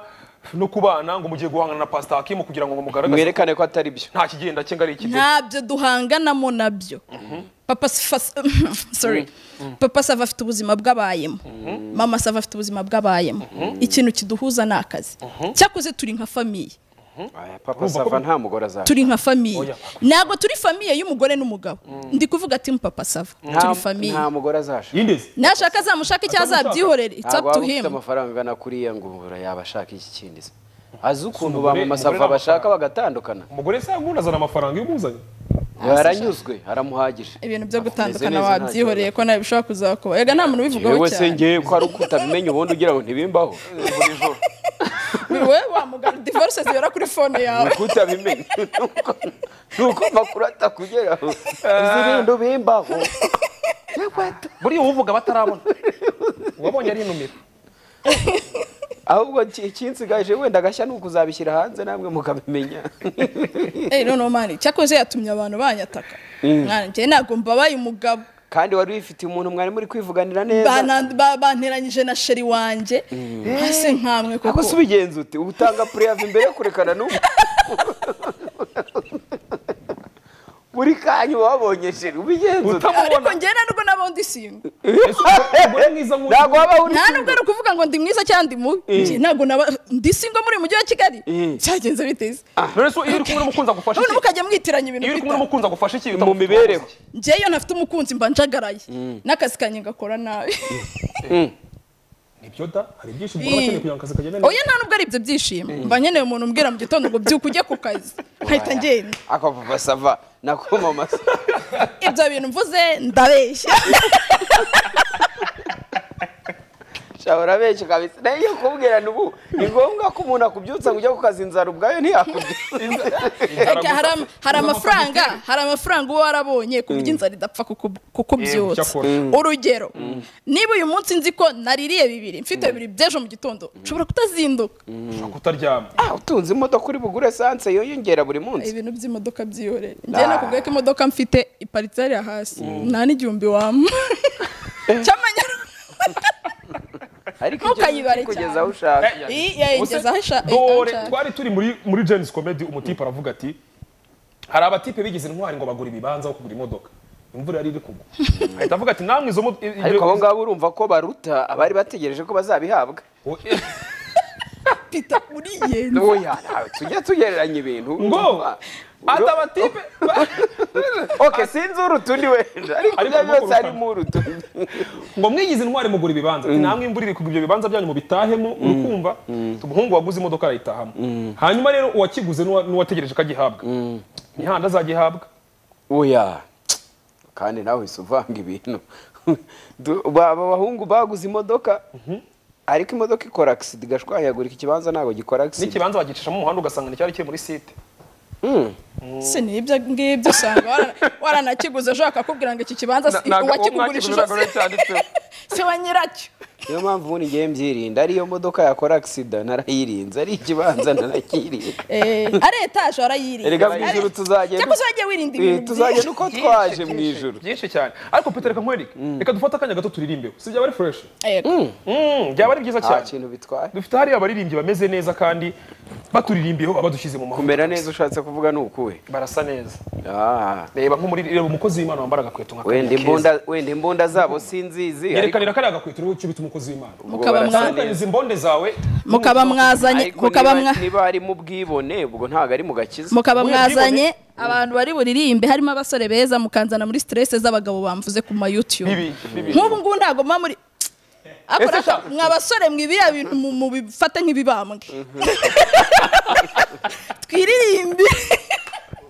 no kubana ngo mugiye guhangana na pasita hakimu kugira ngo mugaragaze mwerekane ko atari byo nta kigenda cye ngo ari ikigo ntabyo duhanganamo nabyo papa Safa- sorry papa sava afite ubuzima bw'abayemo mama sava afite ubuzima bw'abayemo ikintu kiduhuza ni akazi cyakoze turi nka famiye Aya, papa sava nta mugore azaba turi nka famiye ntabwo turi famiye y'umugore n'umugabo ndi kuvuga timu papa sava turi famiye nta mugore azashaka yindeze nashaka azamushaka icyo azabyihorere it's up ntabwo to waba him ufite amafaranga angana kuriya ngo yaba ashaka iki kindi se azi ukuntu ba mama sava bashaka bagatandukana umugore se yagundi azana amafaranga iyo umuzanye baranyuzwe haramuhagije ibintu byo Ameze gutandukana neza, wabyihoreye ko nawe bishobora kuzakuba ega nta muntu ubivugaho yewe se cyane ngewe ko hari uko utabimenya ubundi ugira ngo ntibimbaho wowe wamugana divorce zibera kuri fone yawe uko utabimenya nuko nuko amakuru atakugeraho izi bintu bimbaho buriya uwuvuga batarabona uwabonye ari inumira ahubwo iki- ikinsigaje wenda agashya ni ukuzabishyira hanze namwe mukabimenya Eh, no, no, mani cyakoze yatumye abantu banyataka nanjye ntabwo mbabaye umugabo kandi wari wifitiye umuntu mwari muri kwivuganira neza Bana- ba- banteranyije na sheri wanjye hasi nkamwe ako se koko ubigenza ute utanga pureyava imbere yo kurekana n'ubu buri kanya wabonye jeri ubigenza ute ariko njye nta nubwo nabo ndi singo umugore mwiza nk'uyu ntabwo waba uri nta nubwo ari ukuvuga ngo ndi mwiza cyangwa ndi mubi Njye ntabwo naba ndi singo muri uyu mujyi wa kigali cyagenze biteze none se iyo uri kumwe n'umukunzi agufasha none iki mukajya mwitiranya ibintu iyo uri kumwe bita- n'umukunzi agufasha iki mu mibereho njye iyo ntafite umukunzi mba njagaraye n'akazi kanjye ngakora nabi nibyo da hari ibyinshi umugore akeneye kugira ngo akazi kagende neza oya nta nubwo ari ibyo byishimo mba nkeneye umuntu umbwira mu gitondo ngo byuka ujye ku kazi nkahita ngenda ako papa sava nako mama sava ibyo bintu mvuze ndabeshya shobora benshi kabisa nayo iyo kubwira n'ubu ni ngombwa ko umuntu akubyutsa ngo ujya ku kazi inzara ubwayo ntiyakubyutsa Eke, hari ama- hari amafaranga hari amafaranga uba warabonye ku buryo inzara idapfa kuku- kukubyutsa cyakora. urugero niba uyu munsi nzi ko naririye bibiri mfite bibiri by'ejo mu gitondo nshobora kutazinduka kutaryama ah utunze imodoka uri bugure esanse yiyongera buri munsi ibintu by'imodoka byihorera njye nakubwiye ko imodoka mfite iparitse hariya hasi nta n'igihumbi wampa cy'amanyarwanda ariko Ntukayibare icyo kugeza cyane. aho ushaka Iyi yayigeza aho isha- dore aho nshaka. twari turi muri muri James Comedy umutipe aravuga ati hari abatipe bigize intwari ngo bagura ibibanza aho kugura imodoka imvura yari iri kugwa ahita avuga ati namwe izo mo- i- ibyo- ariko abo ngabo urumva ko baruta abari bategereje ko bazabihabwa O- pita uriyenza oya ntawe tujya tugereranya ibintu ngo ati abatipe oke sinzi urutundi wenda ariko Ariko ibyo nuko byose urutana. harimo urutundi ngo mwigize intwari mugura ibibanza ati namwe imvura iri kugwa ibyo bibanza byanyu mubitahemo urukumva umuhungu waguze imodoka arayitahamo hanyuma rero uwakiguze n'uwa- n'uwategereje ko agihabwa imihanda azagihabwa oya kandi nawe uhise uvanga ibintu Du- ba- aba bahungu baguze imodoka ariko imodoka ikora akisida igashwanyagurika ikibanza ntabwo gikora akisida n'ikibanza bagicishamo umuhanda ugasanga nticyari kiri muri site si n'ibyo ngibyo usanga warana- waranakiguze ejo bakakubwira ngo iki kibanza si Na- ntabwo uwo uwakigugurishije mwakigurira agura cyanditseho. si wa nyiracyo niyo mpamvu ubundi ngiye mbyirinda ariyo modoka yakora agisida narayirinze ari ikibanza narakirinda Eh, ari etaje warayirinda Erega mu ijuru tuzagenda- cyangwa se wajya wirinda Eh, ibintu tuzagenda byinshi uko twaje mu ijuru byinshi cyane ariko peter reka nkwereke reka dufate akanya gato turirimbeho si byaba ari fresh Yego. Mm, byaba ari byiza nta cyane kintu bitwaye dufite hariya abaririmbyi bameze neza kandi baturirimbiyeho abadushyize mu mahanga kumera neza ushatse kuvuga ni ukuwe barasa neza Ah, reba nk'umuri reba umukozi w'imana wambara agakweto nka wenda kariya keza. imbunda wenda imbunda zabo sinzizi ariko yerekanira kariya gakweto uriho icyo bita umukozi w'imana Mukaba barasa mwa- neza. Tandukaniza imbonde zawe mukaba mwazanye ariko mukaba niba- mwa niba ari mu bwibone ubwo ntabwo ari mu gakiza mukaba Buriya mwazanye abantu bari buririmbe harimo abasore beza mukanzana muri stress z'abagabo bamvuze ku ma YouTube bibi bibi nk'ubu ngubu ntabwo mba muri Ariko Ese reka sha- mwa basore mwe biriya bintu mu- mubifate nk'ibibambwe twiririmbe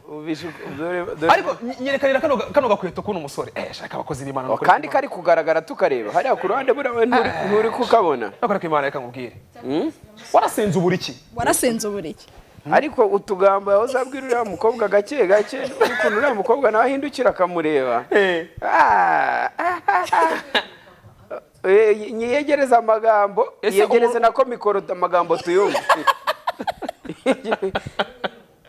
Ubishe- dore- dore- ariko ny- nyerekanira kano ga- kano gakweto kuno umusore eh shaka abakozi b'imana Oh, kandi kari kugaragara tukareba hariya ku ruhande buriya nturi nturi kukabona nakora ko imana reka nkubwire warasenze uburiki warasenze ubureke ariko utugambo aho uzabwira uriya mukobwa gake gake ukuntu uriya mukobwa nawe ahindukira akamureba Eh. Ah, ah, ah, ah. Eh, nyiyegereze amagambo Ese yegereze umuntu- nako mikoro amagambo tuyumve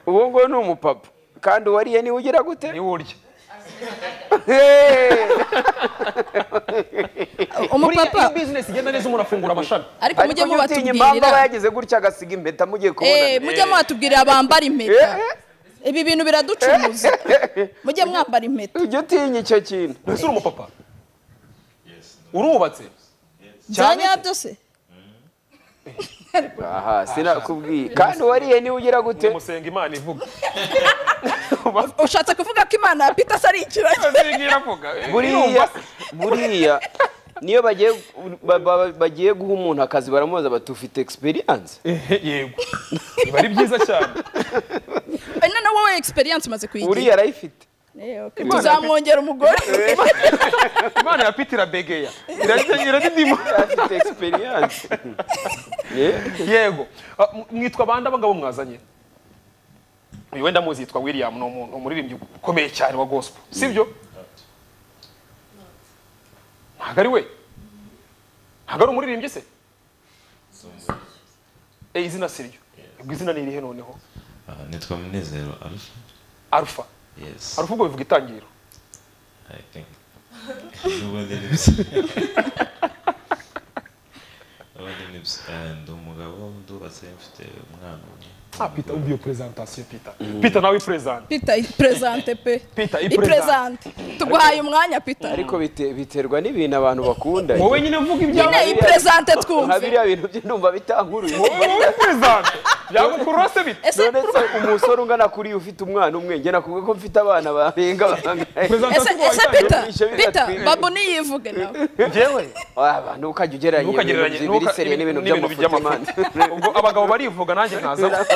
uwo nguwo ni umupapa kandi uwariye niwe ugira gute niwe urya Eh. buriya iyo umupapa bizinesi igenda neza umuntu afungura amashami ariko ariko mujye ujye utinya impamvu aba mubatubwirira yagize gutya agasiga impeta mugiye Eh, kubonana mujye mwatubwirira bambara impeta ibi bintu biraducuruza mujye mwambara impeta ujye utinya icyo kintu ese uri umupapa urubatse Cyane byanyabyo se aha sinakubwiye kandi uwariye niwe ugira gute musenga imana ivuga ushatse kuvuga ko imana ya pita ari ikiragi azinga iravuga buriya buriya niyo bagiye ba- ba- bagiye guha umuntu akazi baramubaza bati ufite experience Ehe, yego biba ari byiza cyane ino na wowe experience umaze uriya kuyigira arayifite Eh, okay. tuzamwongera umugore imana ya piti irabegeya Iradi- iradidima afite experience Yeah. yego Ah, m- mwitwa bande abagabo mwazanye uyu wenda muzi yitwa william ni umuntu- umuririmbyi ukomeye cyane wa gospel sibyo ntabwo ari we ntabwo ari umuririmbyi se Eh, izina siryo ubwo izina ni irihe noneho Ah, nitwa munezero arufa alpha yes alpha ubwo bivuga itangiriro i think n'ubundi nibyo n'ubundi nibyo Eh, ndi umugabo ndubatse mfite umwana umwe ah peter umva iyo presentation peter peter nawe present pita ipresante pe Pita, ipresante tuguhaye umwanya pita ariko bite- biterwa n'ibintu abantu bakunda wowe nyine vuga ibyawe nyine ipresante nka twumve biriya bintu bye ndumva bitankuruye wowe wowe present yagukurose bite ese none se umusore ungana kuri iyo ufite umwana umwe njye nakubwiye ko mfite abana barenga bangahe ese presentation ese pita Bishe biratwirwa. pita babu niyivuge nawe njyewe waba ntukajya ugereranya ntukagereranye ibintu biri seriye n'ibintu by'amafutimani ubwo abagabo barivuga nanjye nkaza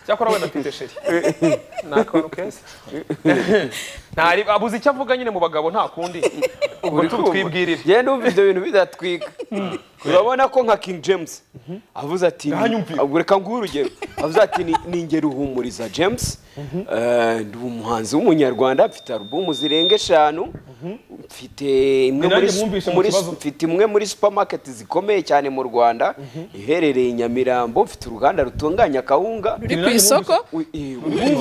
cyakora wenda mfite sheri nakantu keza ntari abuze icyo avuga nyine mu bagabo nta kundi ubwo tubitwibwirire yewe numva ibyo bintu bidatwika urabona ko nka king james avuze ati ni- Ntanyumvira. ubwo reka nguhe urugero avuze ati ni- ni ingeri uhumuriza james Eh, ndi umuhanzi w'umunyarwanda mfite alubumu zirenga eshanu mfite imwe Ni muri nanjye mwumvishe mu muri- kibazo. mfite imwe muri supermarket zikomeye cyane mu rwanda iherereye i nyamirambo mfite uruganda rutunganya akawunga uri ku isoko U- i-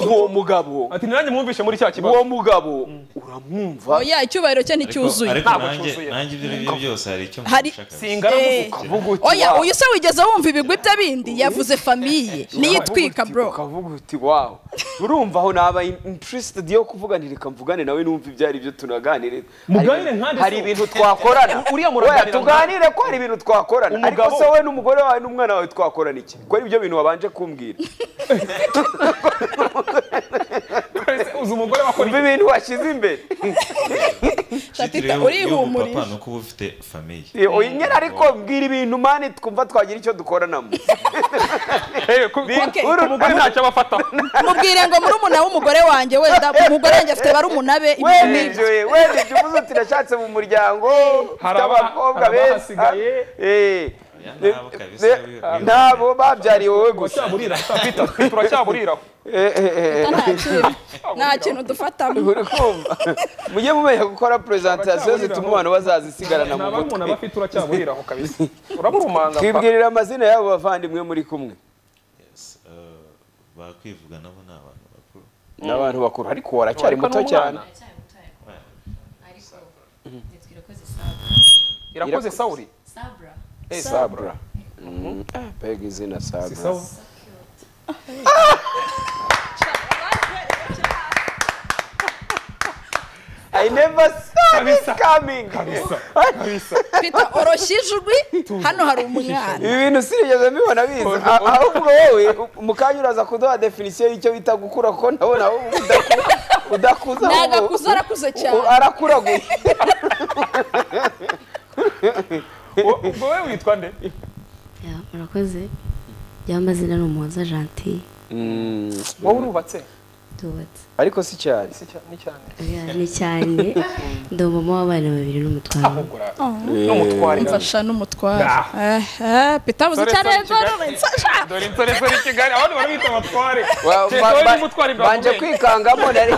uwo mugabo ati nanjye mwumvishe muri cya kibazo uwo mugabo uramwumva oya icyubahiro cye nticyuzuye ariko Ntabwo nanjye cyuzuye. nanjye ibyo aribyo byose hari icyo Hari- mushaka singana Eh, ukavuga uti oya "Wow." uyu se wigeze wumva ibigwi by'abindi yavuze famiye niyitwika Ukavuga uti- bro ukavuga uti wawu urumva aho naba interested yo kuvuga nti reka mvugane nawe numva ibyo ari byo tunaganire Muganire Hari- nkande hari se- ibintu twakorana Uriya muraganira Oya, tuganire ko hari ibintu twakorana ariko Umugabo- se wowe n'umugore wawe n'umwana wawe twakorana iki ko ari ibyo bintu wabanje kumbwira uzi umugore wakora umva ibintu washyize imbere Tita, Shitiriwe urihumurije. y'ubupapa ni uko uba ufite famiye Oya, nyine ariko mbwira ibintu mani twumva twagira icyo dukoranamo iki ku Okay. ku- ku mugore ntacyo aba afata mubwire ngo muri umuna w'umugore wanjye wenda umugore wanjye afite barumuna be ibyo wenda n'ibyo. ibyo we- wenda ibyo uvuze uti nashatse mu muryango Hari ufite aba- abakobwa hari beza abahasigaye. Eh, Oya, ne- nabo kabisa, ne- wiwe- wiwe- nabo babyariye wowe gusa turacyaburira Peter, turacyaburiraho nta kintu nta kintu dufatamo uri kumva mujye mumenya gukora porezantasiyo zituma abantu bazazisigarana mu naba ari umuntu mutwe aba afite uracyamurira aho kabisa urabumanga twibwirira amazina y'abo bavandimwe muri kumwe Yes, uh, bakwivuga nabo ni abantu bakuru n'abantu bakuru ariko waracyari Ariko muto ni umwana. cyane Aracyari muto ariko ariko nitwa irakoze sabura irakoze sawuri sabura Eh, sabura Mm, ah, mbega izina Si sabura sawa i never saw this Kabisa. coming kabisa kabisa twita oroshya ijwi hano hari umwana ibi bintu sinigeze mbibona biza A- ahubwo wowe mu kanya uraza kuduha definisiyo y'icyo bita gukura ko ndabona ahubwo udaku- udakuza ni ahubwo- agakuza arakuze u- cyane arakuraguye Wo- ubwo wowe witwa nde murakoze ry'amazina ni umuhoza gentil wowe urubatse tubatse ariko si cyane Si cya- ni cyane Oya, ni cyane ndi umumama w'abana babiri n'umutwaro ahubwo ura- n'umutwarira mfasha n'umutware Ah. pita abuze Sorry, cyane sorry, Kigali. mfasha dore insore zari i kigali abandi barabita abatware Wa- Kereka ba- wowe ba- n'umutware imbere banje akumenya. kwikangamo nari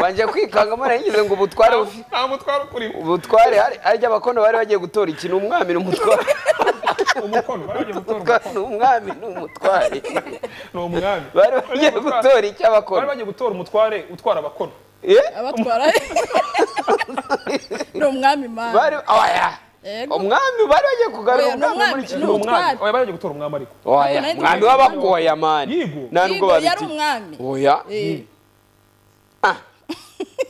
banje kwikangamo nari ngize ngo ubutware bufi- nta mutware ukurimo ubutware hari- harya abakono bari bagiye gutora iki ni umwami ni umutware umukono baragiye gutora Umutware umukono ni umwami ni umutware ni umwami bari bagiye gutora bari icyo abakono bagiye gutora umutware utwara abakono Eh? abatwara ni umwami mana bari oya Yego. umwami bari bagiye kugarura Oya, ni umwami umwami, muri iki ni ni gihugu umwami umutware. oya baragiye gutora umwami ariko oya Ntabwo nari umwami nzi w'abakoya mani Yigo. nta nubwo Yigo yari babitinya umwami oya Eh, Ah.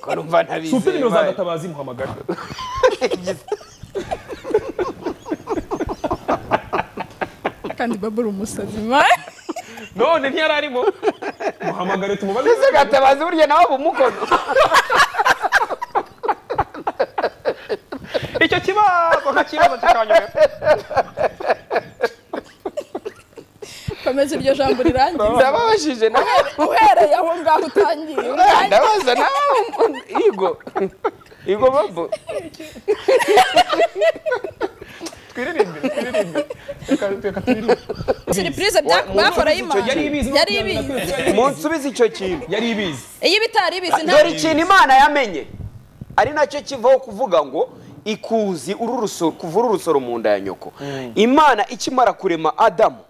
ko numva ntabizi supe nimero za gatabazi muhamagara kandi babura umusazi mana none ntiyari arimo muhamagare tumubaze ese gatabazi burya nawe bumukono icyo kibazo nka kibazo kikanyobera komeza iryo jambo rirangiye ndababajije nawe uhereye aho ngaho utangiye urangiye ndabaza nawe igo igo babo twiririmbire twiririmbire reka reka twiririmbire siripurize byakoraho imana yari ibizi no yari kubyamira ibizi kwezi, yari ibizi. munsubize icyo kintu yari ibizi iyo bitari ibizi dore ntabwo ikintu imana yamenye ari nacyo kivaho kuvuga ngo ikuzi ururusoro kuvura urusoro mu nda ya nyoko imana ikimara kurema adamu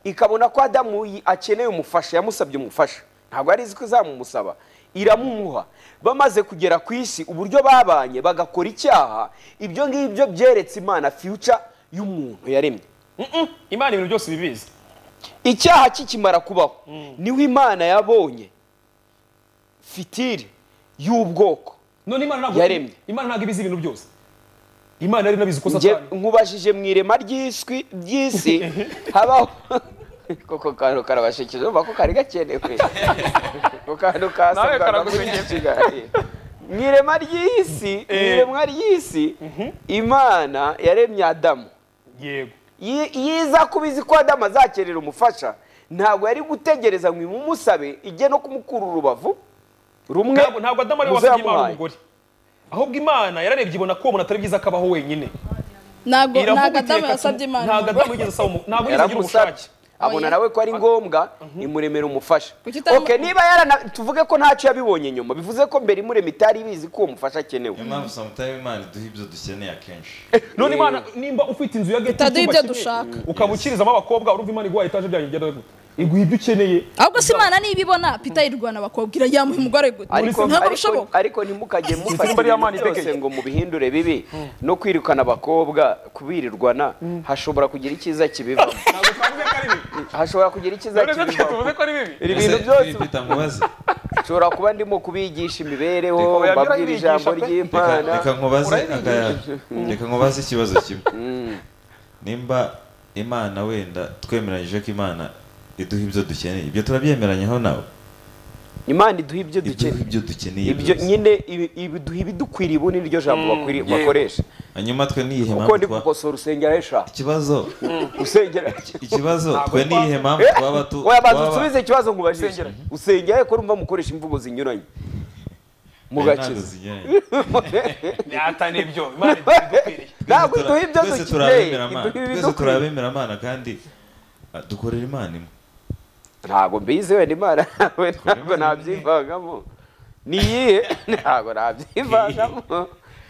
ikabona ko adamu yi- akeneye umufasha yamusabye umufasha ntabwo ari izi ko izamumusaba iramumuha bamaze kugera ku isi uburyo babanye bagakora icyaha ibyo ngibyo byeretse imana future y'umuntu yaremye Mm-mm. imana ibintu byose ibibizi icyaha kikimara kubaho niho imana yabonye fitiri y'ubwoko none imana ntabwo Yaremye. imana ntabwo ibizi ibintu byose imana yari inabizi ko Nge- satani nkubajije mu irema ry'iswi ry'isi habaho koko kantu karabashekeje urumva ko kari gakenewe ko kantu Nawe kasabwa karagusekeje. mu irema ry'isi mu Eh. iremwa ry'isi imana yaremye adamu yego Yi- yiza kuba izi ko adamu azakenera umufasha ntabwo yari gutegereza ngo imumusabe ijye no kumukura urubavu rumwe ntabwo ntabwo adamu ariwe wasabye imana muzayamuhaye umugore ahubwo imana yararebye ibona ko uwo muntu atari byiza akabaho wenyine ntabwo iravuga iti, adamu "Reka yasabye tu- imana ntabwo adamu yigeze asaba umu- ntabwo yigeze agira yaramusabye ubushake abona Oya. nawe ko ari ngombwa imuremera umufasha Kuki utamu- Ok, niba yarana tuvuge ko ntacyo yabibonye nyuma bivuze ko mbere imurema itari ibizi ko uwo mufasha akenewe niyo mpamvu samutayime imana iduha ibyo dukeneye akenshi none imana nimba ufite inzu ya geti Itaduha icyumba ibyo kimwe, dushaka. ukaba ukirizamo abakobwa urumva imana iguha etaje byanyu bya gute iguha ibyo ukeneye ahubwo si imana niba ibona pita yirwana bakobwira yamuha umugore gute ariko ntabwo ariko- bishoboka ariko ntimukajye mufata Simba ibintu ry'amani byose itegeye. ngo mubihindure bibi no kwirukana abakobwa kubirirwana hashobora kugira icyiza kibivamo ntabwo twavuze ko ari bibi hashobora kugira icyiza none se kibivamo tuvuze ko ari bibi ibi bintu Ese, byose Philip, ndamubaze. nshobora kuba ndimo kubigisha imibereho Reka oya, mbabwira byigisha ijambo pe. Reka- ry'imana reka nkubaze Urabizi. akaya- reka nkubaze ikibazo kimwe nimba imana wenda twemeranyije ko imana iduha ibyo dukeneye ibyo turabyemeranyeho nawe imana iduha ibyo iduha dukeneye ibyo dukeneye ibyo byose. nyine ibi- ibi- iduha ibidukwiriye ubu ni ryo jambo bakwiri- bakoresha hanyuma twe niyihe kuko mpamvu ndi twa gukosora usengera esha ikibazo usengera ikibazo twe niyihe mpamvu Eh, twaba tu oya banza twaba- usubize ikibazo nkubajije Usengera. usengera ko urumva mukoresha imvugo zinyuranye Ntabwo mugakiza zinyuranye. yatane ibyo imana ibidukwiriye ntabwo Twese iduha tura- ibyo dukeneye twese turabemera Imana. iduha Twese ibidukwiriye turabemera Imana kandi ah, dukorera imana imwe ntabwo mbizi wenda imana nawe ntabwo nabyivangamo niyihe ntabwo nabyivangamo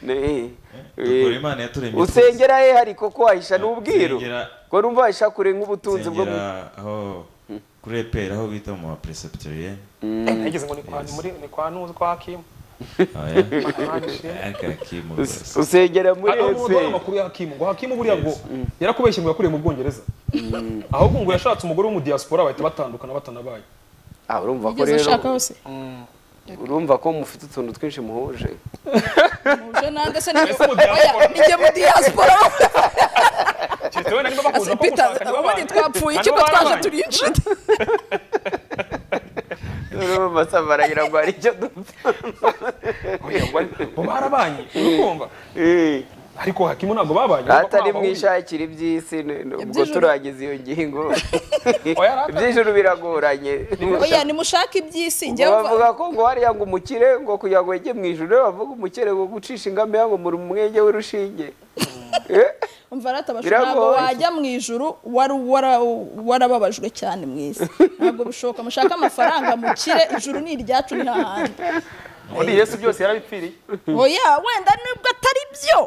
Ni- dukora imana yaturemye usengera he hari koko wahisha n'ubwiru Usengera- ko numva wahisha kure nk'ubutunzi bwo mu nsengera aho kuri eperi aho bita mu ma preceptorienne nageze ngo ni kwa muri ni kwa nuzi kwa kimu aya Hanishe. aka kimu Us- usengera muri Hari ese umugore amakuru ya Hakimu ngo Hakimu buriya ngo yarakubeshye ngo yakuriye mu Bwongereza ahubwo ngo yashatse umugore wo mu diaspora bahita batandukana batanabaye Ah, urumva ko ugeze rero ashaka hose urumva ko mufite utuntu twinshi muhuje muje nanjye se niba mu diaspora. Oya, ijye mu diaspora Keretse wenda niba bakunda ko Peter gushaka nibo ubundi bandi. twapfuye Hano ikigo twaje barabanye. turi inshuti urumva amasavu aragira ngo hari icyo dupfa Oya, ngo ari- ngo barabanye urukumva Eh, ariko Hakimu ntabwo babanye atari ntabwo bahuriye. mwishakira iby'isi n- n- ubwo Iby'ijuru. turangiza iyo ngingo Oya, rata. iby'ijuru biragoranye oya nimushake iby'isi ngo njyewe bavuga ko ngo hariya ngo umukire ngo kugira ngo wege mu ijuru bavuga umukire ngo gucisha ingamiya ngo muri umwenge w'urushinge Eh, umva aratabasha Biragoye. ntabwo wajya mu ijuru wari wara- warababajwe cyane mu isi ntabwo bishoboka mushake amafaranga mukire ijuru ni iryacu ni hahandi undi Yesu byose yarabipfiriye oya wenda nubwo atari byo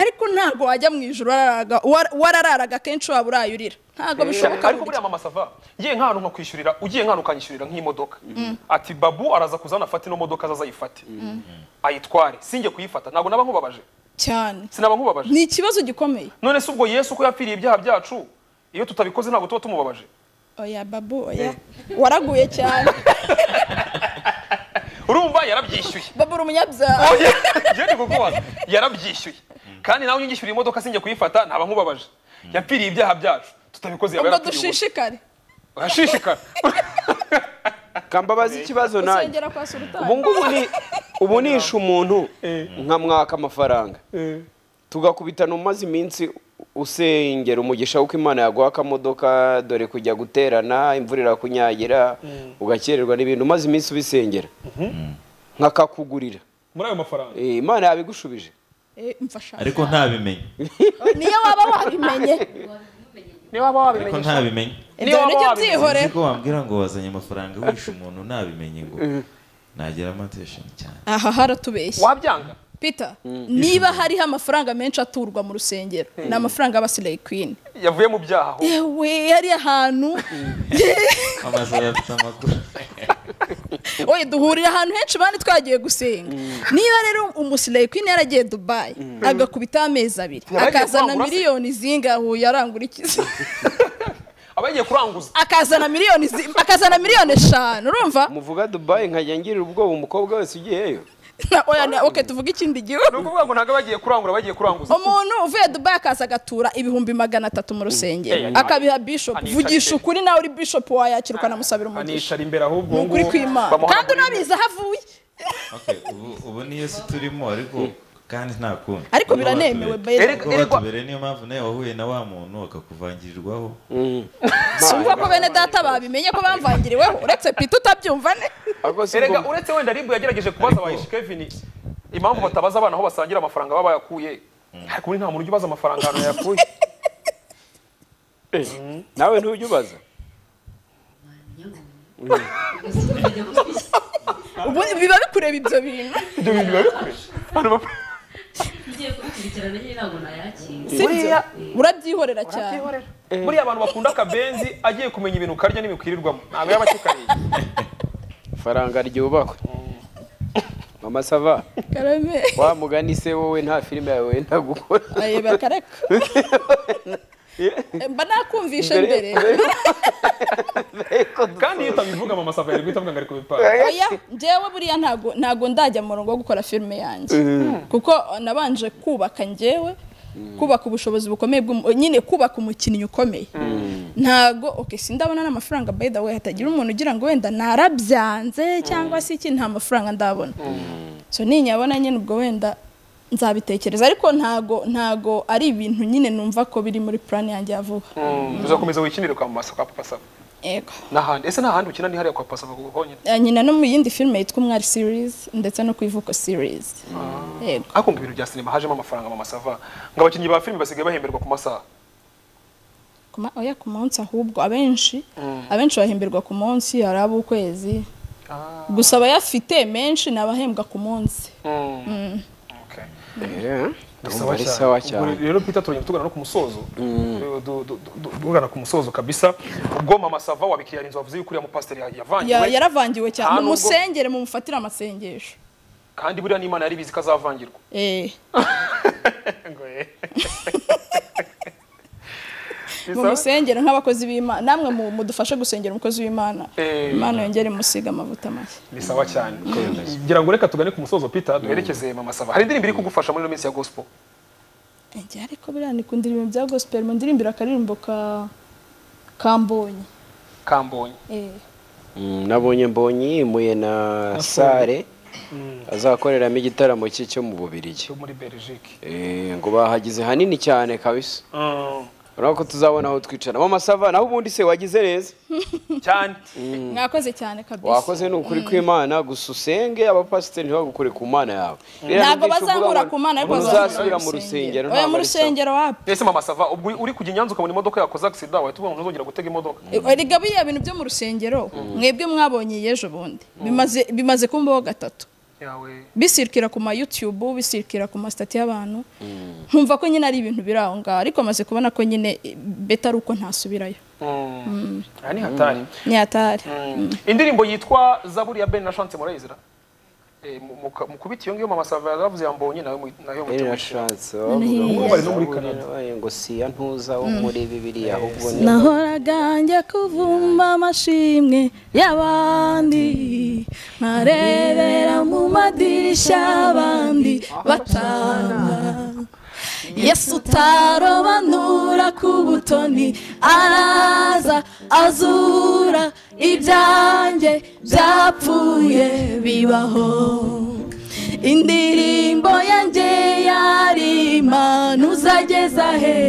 ariko ntabwo wajya mu ijuru wararaga- war- warararaga kenshi waba urayurira ntabwo bishoboka ariko burya. buriya mama sava ngiye nk'ahantu nkakwishyurira ugiye nk'ahantu ukanyishyurira nk'imodoka ati babu araza kuzana afate ino modoka azaza ayifate ayitware sinjye kuyifata ntabwo naba nkubabaje cyane sinaba nkubabaje ni ikibazo gikomeye none se ubwo yesu ko yapfiriye ibyaha byacu iyo tutabikoze ntabwo tuba tumubabaje oya babu oya waraguye cyane urumva yarabyishyuye babu uri umunyabyaha njye ndi kukubaza yarabyishyuye kandi nawe nyingishyura imodoka sinjye kuyifata ntaba nkubabaje yapfiriye ibyaha byacu tutabikoze yaba ubwo yarapfiriye ubusa. dushishikare urashishikara kambabaza ikibazo nanjye usengera kwa sultani ubu ngubu ni ubu nishe umuntu nkamwaka amafaranga tugakubitana umaze iminsi usengera umugisha w'uko imana yaguha akamodoka dore kujya guterana imvura irakunyagira ugakererwa n'ibintu umaze iminsi ubisengera nkakakugurira muri ayo mafaranga Eh, imana yabigushubije Eh, mfasha ariko ntabimenye niyo waba wabimenye niba waba ariko wabimenye ntabimenye ibyo waba nibyo wabimenye. byihorera ko wambwira ngo wazanye amafaranga wishe umuntu ntabimenye ngo nageramo atesheni cyane aha haratubeshya wabyanga peter niba hariho amafaranga menshi aturwa mu rusengero ni amafaranga y'abasilayi kwini yavuye mu byaha aho yewe hariya hantu amazu afite amakuru oye duhurira ahantu henshi bandi twagiye gusenga niba rero umusilayi kwini yaragiye dubayi agakubitaho amezi abiri Yabagiye akazana kurangura se? miliyoni zingahuye arangura ikiza aba yagiye kuranguza akazana miliyoni zi- akazana miliyoni eshanu urumva muvuga dubayi nkajya ngirira ubwoba umukobwa wese ugiyeyo Na- oya na- okay tuvuge ikindi ni gihugu ukuvuga ngo ntabwo abagiye kurangura bagiye kuranguza umuntu uvuye dubayi akaza agatura ibihumbi magana atatu mu rusengero Eh, akabiha bishop anisha vugisha imbere. ukuri nawe uri bishop wayakira ukanamusabira umugisha anishara imbere ahubwo ni ukuri ngubu kw'imana bamuha kandi amahirwe. unabizi aho avuye Okay, ubu- ubu ni yesu turimo ariko kandi nta kundi ariko biranemewe beza Erega- ko batubereye niyo mpamvu nawe wahuye na wa muntu akakuvangirirwaho sumva ko bene data babimenye ko bamvangiriweho uretse pita utabyumva ne ariko si erega ubwo- uretse wenda ribu yagerageje kubaza abayishi kevin impamvu batabaza abana aho basangira amafaranga baba bayakuye ariko ubundi nta muntu ujya ubaza amafaranga ahantu yayakuye Eh, nawe ntujya ubaza ubu biba bikureba ibyo bintu ibyo bintu biba bikure Abantu bapfa- Ugiye kubikurikirana nyine ntabwo nayakira. si byo urabyihorera cyane buriya abantu bakunda akabenzi agiye kumenya ibintu ukarya n'ibikwirirwamo ntabwo yaba akikariye faranga ryubakwe mama sava karame wa mugani se wowe nta filime yawe wenda gukora ayeba kareka mba nakumvisha mbere kandi iyo utabivuga mama sava yari guhita avuga ngo ari kubipanga oya njyewe buriya ntago ntago ndajya mu murongo wo gukora filime yanjye kuko nabanje kubaka njyewe kubaka ubushobozi bukomeye bw'umu- nyine kubaka umukinnyi ukomeye ntago okay sindabona n'amafaranga by the way hatagira umuntu ugira ngo wenda narabyanze cyangwa se iki nta mafaranga ndabona so ninyabona nyine ubwo wenda nzabitekereza ariko ntago ntago ari ibintu nyine numva ko biri muri plan yanjye ya vuba uzakomeza wikinire kwa mama kwa papa sava yego n'ahandi ese nta handi ukina ni hariya kwa papa sava kuko honyine Eh, nyina no mu yindi filime yitwa umwari series ndetse no ku ivuko series yego hakumva ibintu bya sinema hajemo amafaranga mama sava ngo abakinnyi ba filime basigaye bahemberwa ku masaha ku ma- oya ku munsi ahubwo abenshi abenshi bahemberwa ku munsi hari ab'ukwezi gusa abayafite menshi ni abahembwa ku munsi Okay. Ndumva ari sawa cyane Ubwo rero Peter turongera tugana no ku musozo Du- du- du- du- tugana ku musozo kabisa ubwo mama sava wabikira inzu wavuze yuko uriya mupasiteri Ya- yavangiwe yaravangiwe cyane Nta nubwo- mumusengere mumufatire amasengesho kandi buriya n'imana yari bizi ko azavangirwa Eh, Ngo eh. mumusengere nk'abakozi b'imana namwe mu- mudufashe gusengera umukozi w'imana Eh. imana yongere imusiga amavuta mashya ni sawa cyane ngira ngo reka tugane ku musozo Peter duherekeze mama sava hari indirimbo iri kugufasha muri ino minsi ya gospel njye ariko biriya ni ku ndirimbo bya gospel mu ndirimbo akaririmbo ka kambonye kambonye Eh. Mm, nabonye mbonye yimuye na sare azakoreramo igitaramo cye cyo mu bubirigi cyo muri Belgique Eh, ngo bahagize hanini cyane kabisa urabona ko tuzabona aho twicara mama sava naho ubundi se wagize neza cyane mwakoze cyane kabisa wakoze ni ukuri kw'imana gusa usenge abapasiteri ntibagukore ku mana yawe ntabwo bazangura ku mana ariko bazasubira mu rusengero oya ntabwo mu ari sawa. rusengero wapi ese mama sava ubwo uri kujya i Nyanza ukabona imodoka yakoze accident wahita ubona ntuzongera gutega imodoka erega biriya bintu byo mu rusengero mwebwe mwabonye iyi ejo bundi bimaze bimaze kumbaho gatatu yawe bisirikira ku ma YouTube bisirikira ku masitati y'abantu nkumva ko nyine ari ibintu biri aho ngaho ariko amaze kubona ko nyine eh, beta ari uko ntasubirayo Mm. aha ni hatari ntiyatari Mm. indirimbo yitwa zaburi ya ben na chance murayizira Eh, mu- muka- mukubita iyo ngiyo mama sava yaravuze yambonye nawe mu- nayo Iri na mutumishira chance bavuga ngo bari no muri Zaburi Canada. yabaye ngo siya ntuza wo muri bibiri ahubwo ni nahoraga njya kuvumba amashimwe y'abandi nkarebera mu madirishya y'abandi batanga yesu utarobanura ku butoni araza azura ibyanjye byapfuye bibaho indirimbo yanjye yarima ntuzageza he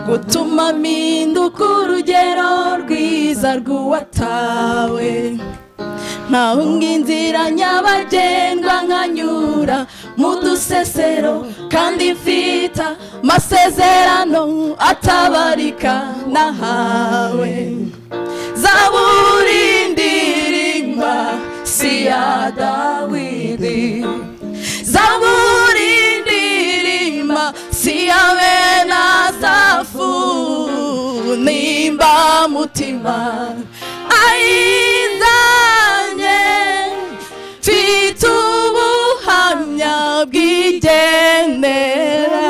gutuma mpinduka urugero rwiza rw'uwatawe nkahunga inzira nyabagendwa nkanyura mu dusesero kandi mfita masezerano atabarika nahawe zaburi ndirimba si iya dawidi zaburi ndirimba siyabe nasafu nimba mutima ayizanye mfite ubuhamya bw'igendera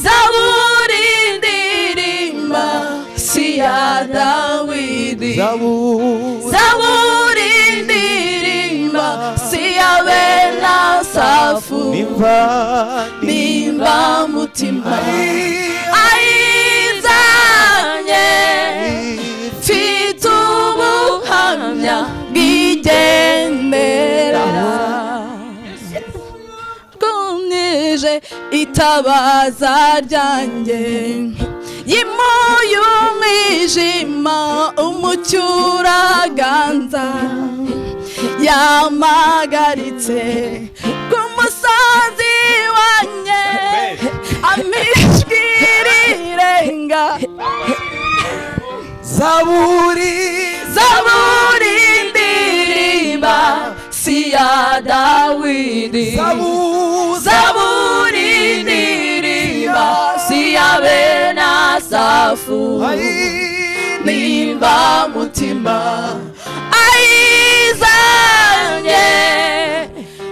zaburi ndirimba siya dawidi zaburi ndirimba siyabe nasafu nimba mutima ayizanye mfite ubuhamya bw'igendera bwumije itabaza ryanjye yimuye umwijima umucyo uraganza yamagaritse ku musozi wanjye amijwi rirenga zaburi ndirimba si iya dawidi zaburi ndirimba si iya bene asafu nimba mutima ayizanye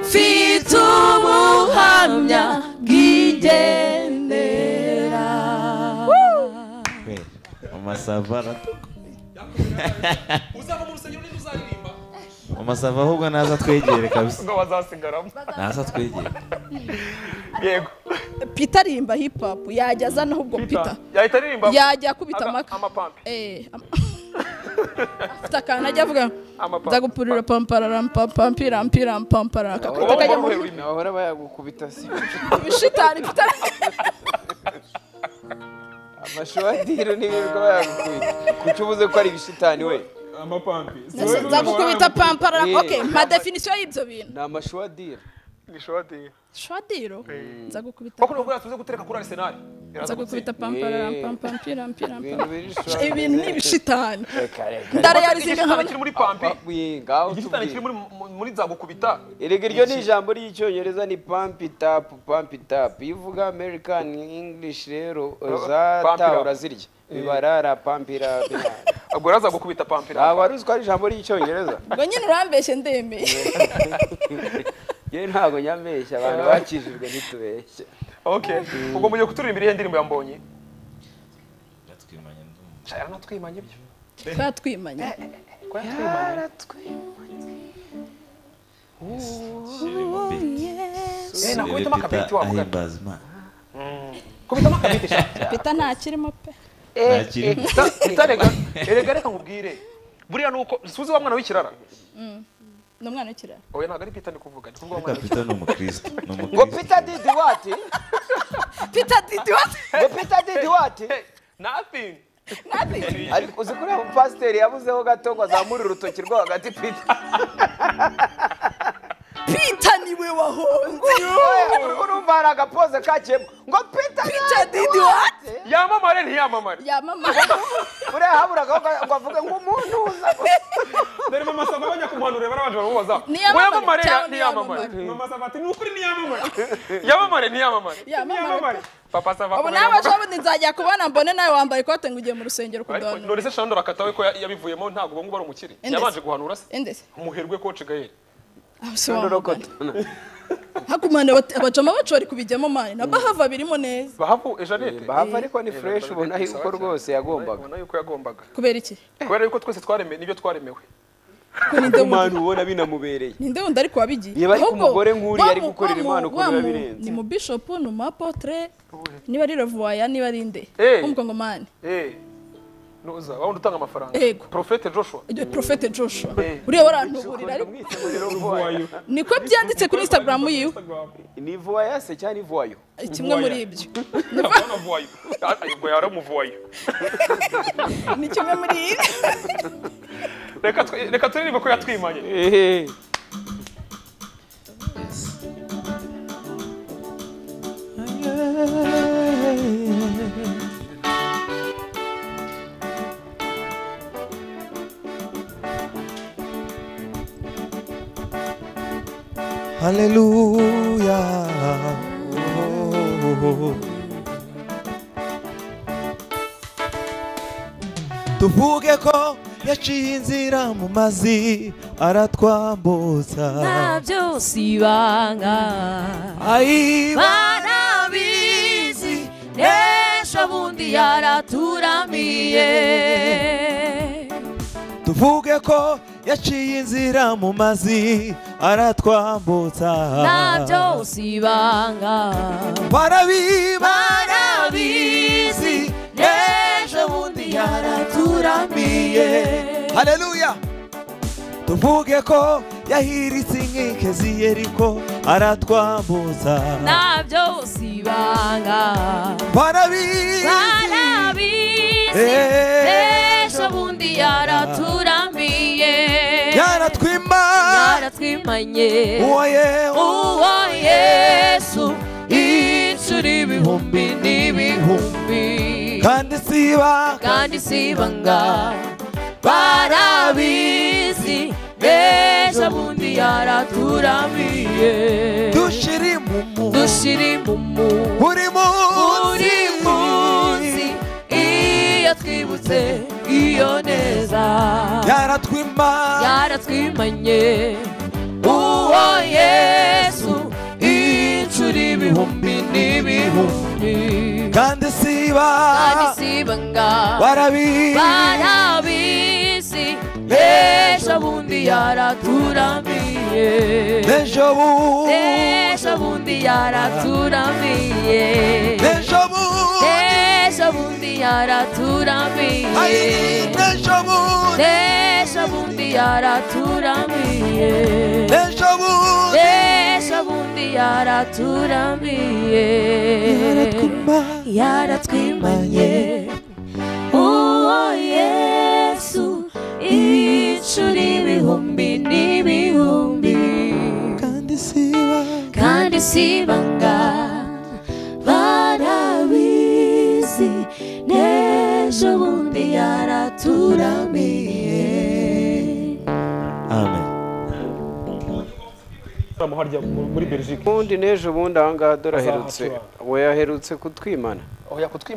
mfite ubuhamya bw'igendera amasava uzava mu rusengero niba uzaririmba amasava ahubwo naza twegere kabisa ngo bazasigaramo naza twegere yego pita rimba hip hop yajya azana ahubwo pita yahita aririmba yajya akubita Aga- amaka amapampe Eh, am- afite akantu ajya avuga Amapampa. ndagupurira pamparampampirampampara akakwita Waba akajya wari mu uhereye ururimi. bahora bayagukubita si bishitani pita amashuwadiro n'ibirirwa bayagukubita kuki ubuze ko ari ibishitani we amapampi nzagukubita pampara Eh. okay mpa definisiyo y'ibyo bintu ni amashuwadiro ni shodingi shwadiro nza gukubita bakuru bwa tuze gutereka kuri arsenal nza gukubita pampara Eh. pampira mpira ibintu biri shusho ibintu ni ibishitani reka reka ndarealize nkabona kiri muri pampi Wee, ngaho igishitani kiri tubwire. muri mu- muri za gukubita erega iryo ni ijambo ry'icyongereza ni pampi tapu pampi tapu iyo uvuga american english rero Pump it zata up. urazirya bibarara pampira ubwo rero aza gukubita pampira ntabwo wari uzi ko ari ijambo ry'icyongereza ngo nyine urambeshye ndemeye yewe ntabwo nyambeshya abantu bakijijwe ntitubeshye okay ubwo mugiye kuturirimbira iyo ndirimbo yambonye Yatwimanye ndumva. yaranatwimanye byo twatwimanye ko yatwimanye Kirimo beat. eh nakubitamo Peter akabeti wavuga ati, ahimbaza Imana. kubitamo akabeti sha peta ntakirimo pe Eh, Ntakiri. eh, ta- utarega erega reka nkubwire buriya nuko suzi wa mwana w'ikirara ni umwana w'ikirara oya ntabwo ari pita ndi kuvuga ndi kuvuga wa Ariko mwana Peter ni umukristo. Ni ngo umukristo. peter didi wati peta didi wati ngo peter didi wati Hey, nothing ariko uzi kuriya mupasiteri yabuzeho gato ngo azamure urutoki rwo hagati peter pita niwe wahonze Oya, urumva hari agapoze kakiyemo ngo peter pita didi wati yamamare ntiyamamare yamamara uriya haburagaho ngo avuge ngo umuntu uza dore mama sava bajya kumuhanurira barabanje baramubaza Ntiyamamare yamamare cyangwa ntiyamamare mama sava ati ni ukuri ntiyamamare yamamare ntiyamamare yamamara papa sava ubu nawe aje abona nzajya kubona mbone nawe wambaye ikote ngo ugiye mu rusengero kuganura none se shando rakatawe ko ya- yabivuyemo ntabwo ubu ngubu ari umukire Endese. yabanje guhanura se endese umuherwe coach gael abasobanurira hakumana abacama bacori kubijyamo mani na bahava birimo neza bahavu ejanete bahava ariko ni fureshi ubona yuko rwose yagombaga ubona yuko yagombaga kubera iki kubera yuko twese twaremewe n'ibyo twaremewe ko ninde wundi ubona binamubereye ninde wundi ariko wabigiye Niba ariko Ahubwo umugore nk'uriya wa ari mu- gukorera wa mu- Imana ukuntu wa mu- biba birenze. ni mu bishop ni umu apotre niba ari revuwaya niba ari nde Eh. umukwa ngo mani eh nuza wa wundi utanga amafaranga Yego. profete joshua Iryo profete joshua Eh. uriya warantuburira ariko wayo niko byanditse kuri instagram yiwe ni vuwaya se cyangwa ni vuwayo kimwe muri ibyo ndabona vuwayo ubwo yaramuvuwayo ni kimwe muri ibi reka twe- reka turirimbe ko yatwimanye Haleluya. Tuvuge ko yaciye inzira mu mazi aratwambutsa byose ibanga ayibana barabizi ejo bundi yaraturamiye tuvuge ko yaciye inzira mu mazi aratwambutsa ibanga barabiba barabizi ejo bundi yaraturamiye haleluya tuvuge ko yahiritse inkike yeriko aratwambuza ntabyo usibanga barabizi barabizi Eh. ejo bundi yaraturamiye yaratwima yaratwimanye uwo yewe uwo yesu inshuro ibihumbi n'ibihumbi kandi siba kandi sibanga barabizi ejo bundi yaraturamiye dushirimu dushira imumu buri munsi buri munsi iyo twibutse iyo neza yaratwima yaratwimanye uwo yesu inshuro ibihumbi n'ibihumbi kandi siba kandi sibanga barabizi barabizi ejo bundi yaraturamiye ejo bundi ejo bundi yaraturamiye ejo bundi Deja bundi yaraturamiye ejo bundi Deja bundi yaraturamiye ejo bundi Deja bundi yaraturamiye Yaratwimanye Uwo Yesu Inshuro ibihumbi n'ibihumbi kandi siba isibanga barabizi n'ejo bundi yaraturamiye amen Turamuha harya mu- muri belgique ubundi n'ejo bundi ahangaha dore aherutse Azahatura. we yaherutse kutwimana oya kutwi